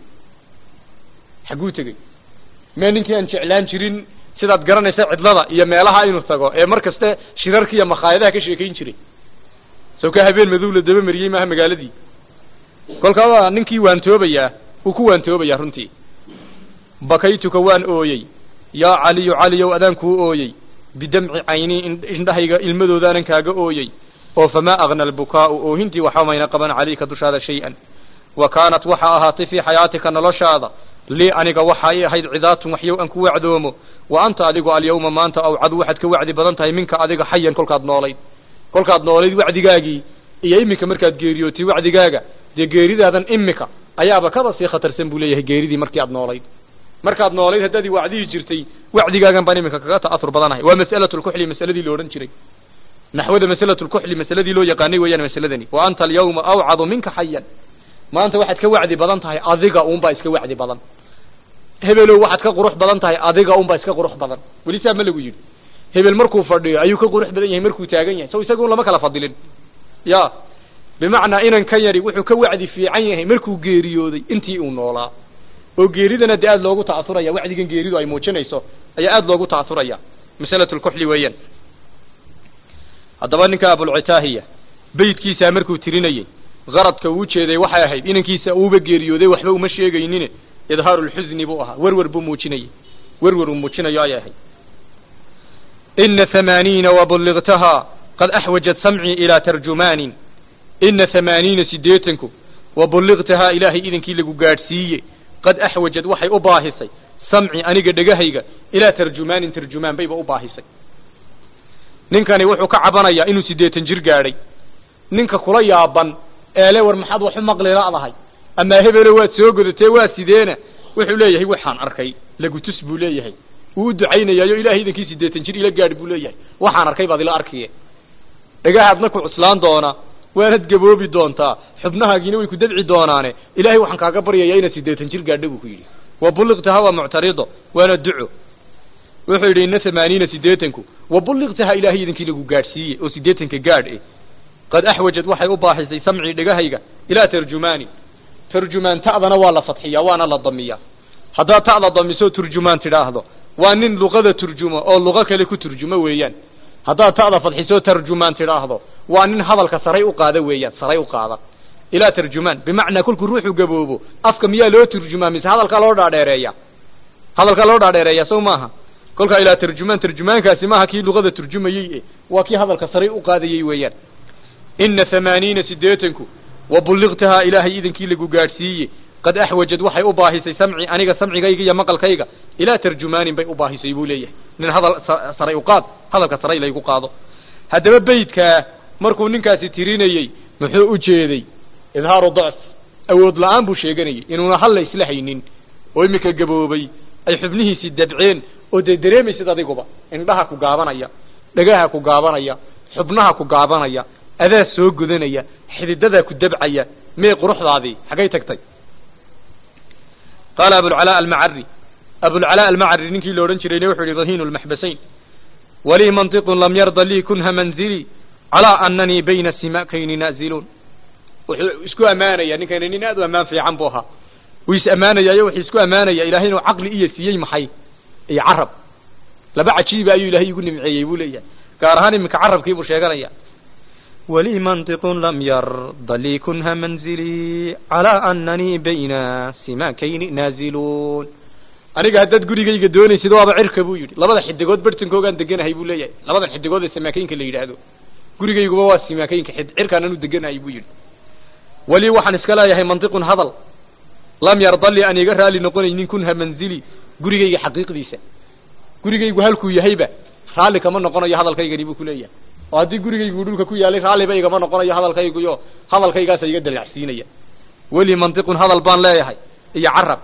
xagguu tegey mee ninkii aan jeclaan jirin sidaad garanaysa cidlada iyo meelaha inuu tago ee mar kaste shirarka iyo makhaayadaha ka sheekayn jiray soo ka habeen madow la daba mariyey maaha magaaladii kolkaa waa ninkii waantoobayaa wuu ku waantoobayaa runtii bakaytuka waan ooyey yaa caliyu caliyow adaan kuu ooyey bidamci cayni indhahayga ilmadoodaanan kaaga ooyey oo famaa agna albukaa'u oohintii waxba mayna qaban calayka dushaada shay-an wa kaanat waxa ahaatay fii xayaatika noloshaada lii aniga waxa i ahayd cidaatun waxyow aan ku wacdoomo wa anta adigu alyawma maanta awcadu waxaad ka wacdi badan tahay minka adiga xayan kolkaad noolayd kolkaad noolayd wacdigaagii iyo iminka markaad geeriyootay wacdigaaga dee geeridaadan imika ayaaba kaba sii khatarsan buu leeyahay geeridii markii aad noolayd markaad noolayd haddaad i wacdihi jirtay wacdigaagan baan iminka kaga ta'asur badanahay waa mas'alatu lkuxli masaladii lo odhan jiray naxwada masalatu lkuxli masaladii loo yaqaanay weeyaan masaladani wa anta alyawma awcadu minka xayan maanta waxaad ka wacdi badan tahay adiga uunbaa iska wacdi badan hebelow waxaad ka qurux badan tahay adiga unbaa iska qurux badan weli saa ma lagu yidhi hebel markuu fadhiyo ayuu ka qurux badan yahay markuu taagan yahay so isaga un lama kala fadilin ya bimacnaa inan ka yari wuxuu ka wacdi fiican yahay markuu geeriyooday intii uu noolaa oo geeridana dee aada loogu ta'asuraya wacdigan geeridu ay muujinayso ayaa aada loogu ta'asuraya masalatu lkuxli weeyaan haddaba ninka abulcitaahiya beydkiisaa markuu tirinayey qaradka uu ujeeday waxay ahayd inankiisa uuba geeriyooday waxba uma sheegaynine idhaaru lxusni buu ahaa werwer buu muujinayey werwer uu muujinayo ayay ahayd ina hamaaniina wabuligtahaa qad axwajat samcii ilaa tarjumaanin ina hamaaniina siddeetanku wabuligtahaa ilaahay idankii lagu gaadhsiiye qad axwajad waxay u baahisay samci aniga dhegahayga ilaa tarjumaanin tarjumaan bayba u baahisay ninkani wuxuu ka cabanayaa inuu siddeetan jir gaadhay ninka kula yaaban eele war maxaad wax u maqli la'dahay amaa hebelo waad soo godatee waa sideena wuxuu leeyahay waxaan arkay lagutus buu leeyahay wuu u ducaynayaayo ilahay idankii siddeetan jir ila gaadh buu leeyahay waxaan arkay baad ila arkiye dhagahaadna ku cuslaan doona waanad gaboobi doontaa xubnahaagiina way ku dabci doonaane ilahay waxaan kaaga baryayaa inaad siddeetan jir gaadha buu ku yidhi wa buliqtaha waa muctarido waana duco wuxuu yidhi ina hamaaniina siddeetanku wa buliqtaha ilaahay idankii lagu gaadhsiiye oo siddeetanka gaadh eh qad axwajad waxay u baahisay samcii dhegahayga ilaa tarjumaani tarjumaan ta'dana waa la fadxiyaa waana la damiyaa haddaad ta'da damiso turjumaan tidhaahdo waa nin luqada turjumo oo luqo kale ku turjumo weeyaan haddaad ta'da fadxiso tarjumaan tidhaahdo waa nin hadalka saray u qaada weeyaan saray u qaada ilaa tarjumaan bimacnaa kolkuu ruuxu gaboobo afka miyaa loo turjumaa mise hadalkaa loo dhaadheereeya hadalkaa loo dhaadheereeya sow maaha kolkaa ilaa tarjumaan tarjumaankaasi maaha kii luqada turjumayey e waa kii hadalka saray u qaadayey weeyaan ina hamaaniina siddeetanku wa buliqtahaa ilaahay idankii lagu gaadhsiiye qad axwajad waxay u baahisay samci aniga samcigayga iyo maqalkayga ilaa tarjumaanin bay u baahisay buu leeyahay nin hadal saray u qaad hadalka saray laygu qaado haddaba beydkaa markuu ninkaasi tirinayey muxuu u jeeday idhaaru dacf awood la-aan buu sheeganayay inuuna halla isla haynin oo iminka gaboobay ay xubnihiisii dabceen oo dee dareemaysid adiguba indhaha ku gaabanaya dhagaha ku gaabanaya xubnaha ku gaabanaya adaa soo gudanaya xididadaa ku dabcaya mee quruxdaadii xaggay tagtay qaala abulcalaa almacari abulcalaa almacari ninkii la odhan jirayna wuxuu yihi rahiinu lmaxbasayn walii mantiqun lam yarda lii kunha manzilii calaa ananii bayna simakayni naaziluun wuxuu isku ammaanaya ninkani nin aad u ammaan fiican buu ahaa wuu is ammaanayaayo wuxuu isku ammaanaya ilahay inuu caqli iyo siiyey maxay iyo carab laba cajiiba ayuu ilahay igu nimceeyey buu leeyahay gaar ahaan iminka carabkii buu sheeganaya ولي منطق لم يرض لي كنها منزلي على أنني بين سماكين نازلون aniga haddaad gurigayga doonaysid waaba cirka buu yidhi labada xidigood bartankoogaan deganahay buu leeyahay labadan xidigood ee samaakooyinka la yidhaahdo gurigayguba waa samaakooyinka xid cirkaan anu deganahay buu yidhi weli waxaan iska leeyahay mantiqun hadal lam yarda li aan iga raali noqonaynin kunha manzili gurigayga xaqiiqdiisa gurigaygu halkuu yahayba raalli kama noqonayo hadalkaygani buu ku leeyahay oo haddii gurigaygu dhulka ku yaalay raalliba igama noqonayo hadalkayguyo hadalkaygaasa iga dalacsiinaya weli mantiqun hadal baan leeyahay iyo carab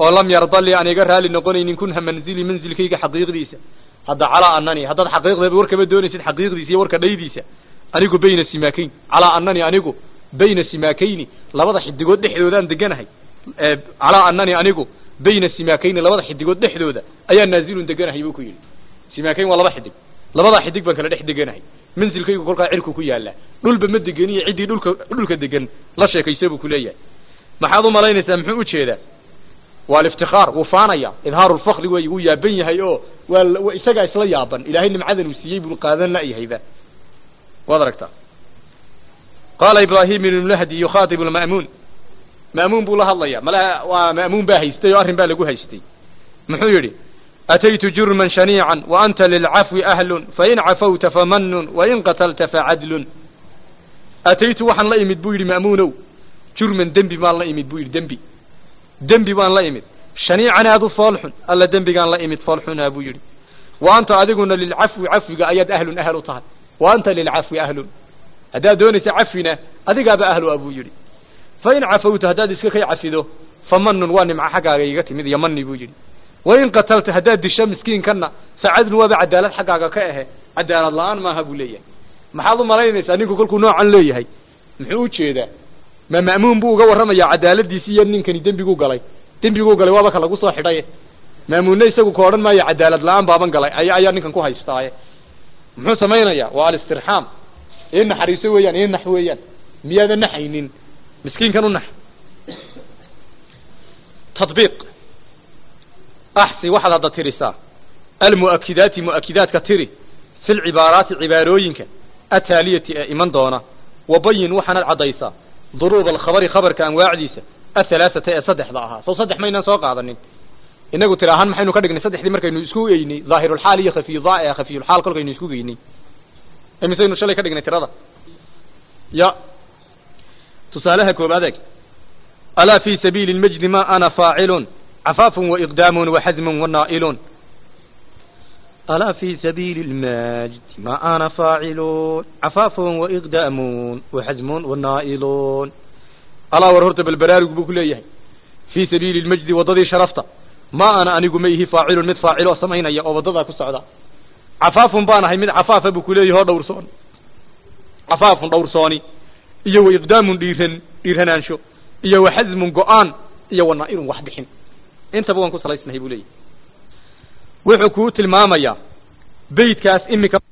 oo lam yarda li aan iga raali noqonaynin kunha manzili manzilkayga xaqiiqdiisa hadda calaa anani haddaad xaqiiqdeeba warkama doonaysid xaqiiqdiisa iyo warka dhaydiisa anigu bayna simaakayn calaa anani anigu bayna simaakayni labada xidigood dhexdoodaan deganahay calaa anani anigu bayna simaakayni labada xidigood dhexdooda ayaa naazilun deganahay buu ku yidhi simaakayn waa laba xidig labadaa xidig baan kala dhex deganahay mansilkaygu kolkaa cirku ku yaallaa dhulba ma degeniyo ciddii dhulka dhulka degan la sheekaysa buu ku leeyahay maxaad u malaynaysaa muxuu u jeedaa waa aliftikaar wuu faanaya idhaaru lfakri wey wuu yaaban yahay oo waa isagaa isla yaaban ilaahay nimcadan uu siiyey buu qaadan la'yahayba waad aragtaa qaala ibraahim ibnu lahdi yukhaatibu lma'muun ma'muun buu la hadlaya malaha waa ma'muun baa haystay oo arrin baa lagu haystay muxuu yidhi ataytu jurman shaniican wa anta lilcafwi ahlun fain cafawta famanun wain qatalta facadlun ataytu waxaan la imid buu yidhi ma'muunow jurman dembi baan la imid buu yidhi dembi dembi baan la imid shaniican aad u foolxun alla dembigaan la imid foolxunaa buu yidhi wa anta adiguna lilcafwi cafwiga ayaad ahlun ahal u tahay wa anta lilcafwi ahlun haddaad doonaysa cafwina adigaaba ahlu a buu yidhi fain cafawta haddaad iska kay cafido famanun waa nimco xaggaaga iga timid iyo mani buu yidhi wain qatalta haddaad disho miskiinkanna facadlun waaba cadaalad xaggaaga ka ahe cadaalad la-aan maaha buu leeyahay maxaad u malaynaysaa ninku kolkuu noocan leeyahay muxuu u jeedaa ma ma'muun buu uga warramayaa cadaaladiisi iyo ninkani dembiguu galay dembiguu galay waaba ka lagu soo xidhaye ma'muunna isagu ka odhan maayo cadaalad la-aan baaban galay aya ayaa ninkan ku haystaaye muxuu samaynayaa waa alistirxaam ii naxariiso weeyaan ii nax weeyaan miyaadan naxaynin miskiinkan u nax tadbiiq axsi waxaad hadda tirisaa almu'akidaati mu'akidaadka tiri fi lcibaaraati cibaarooyinka ataaliyati ee iman doona wabayin waxaanad caddaysaa duruuba alkhabari khabarka anwaacdiisa ahalaaثata ee saddexda ahaa sow saddex maynaan soo qaadanin inagu tira ahaan maxaynu ka dhignay saddexdii markaynu isku eynay dhaahirulxaal iyo khafiyudaa ee khafiyulxaal kolkaynu isku geynay imisaynu shalay ka dhignay tirada ya tusaalaha koobaad eeg alaa fi sabiili lmajdi ma ana faacilun cafaafun waiqdaamun waxazmun wanaa'iluun ألا في سبيل المجد ما أنا فاعلون عفاف وإقدامون وحزم والنائلون alaa war horta balbaraarug buu ku leeyahay fii sabiili lmajdi waddadii sharafta ma ana anigu ma ihi faacilun mid faaciloo samaynaya oo waddadaa ku socda cafaafun baan ahay mid cafaafa buu ku leeyahay oo dhowrsoon cafaafun dhowrsooni iyo wa iqdaamun dhiiran dhiiranaansho iyo wa xasmun go-aan iyo wa naa'ilun wax bixin intaba waan ku salaysnahay buu leeyahay wuxuu kuu tilmaamayaa beydkaas imika